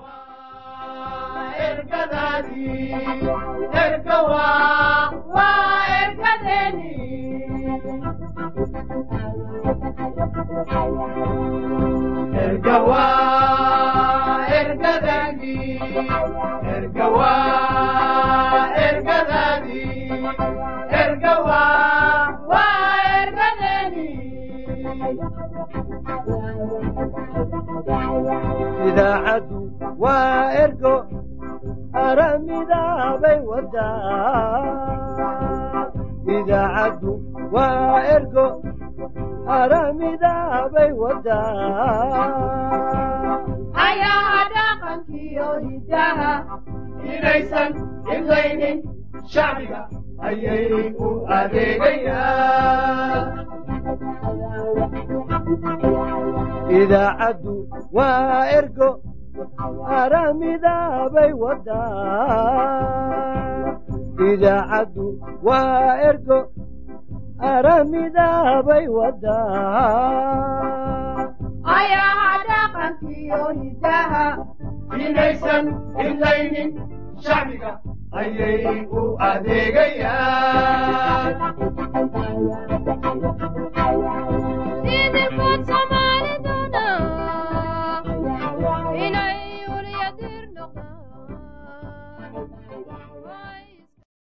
idaacaddu waa ergo aramidaabay wadaa idaacaddu waa ergo aramidaabay wadaa ayaha dhaqankiyo hidaha inaysan imlaynin shacbiga ayay u adeegayaan idaacaddu waa ergo aramidaabay wadaa idaacaddu waa ergo aramidaabay wadaa ayaha dhaqankiyo hidaha inaysan imlaynin shacbiga ayay u adeeg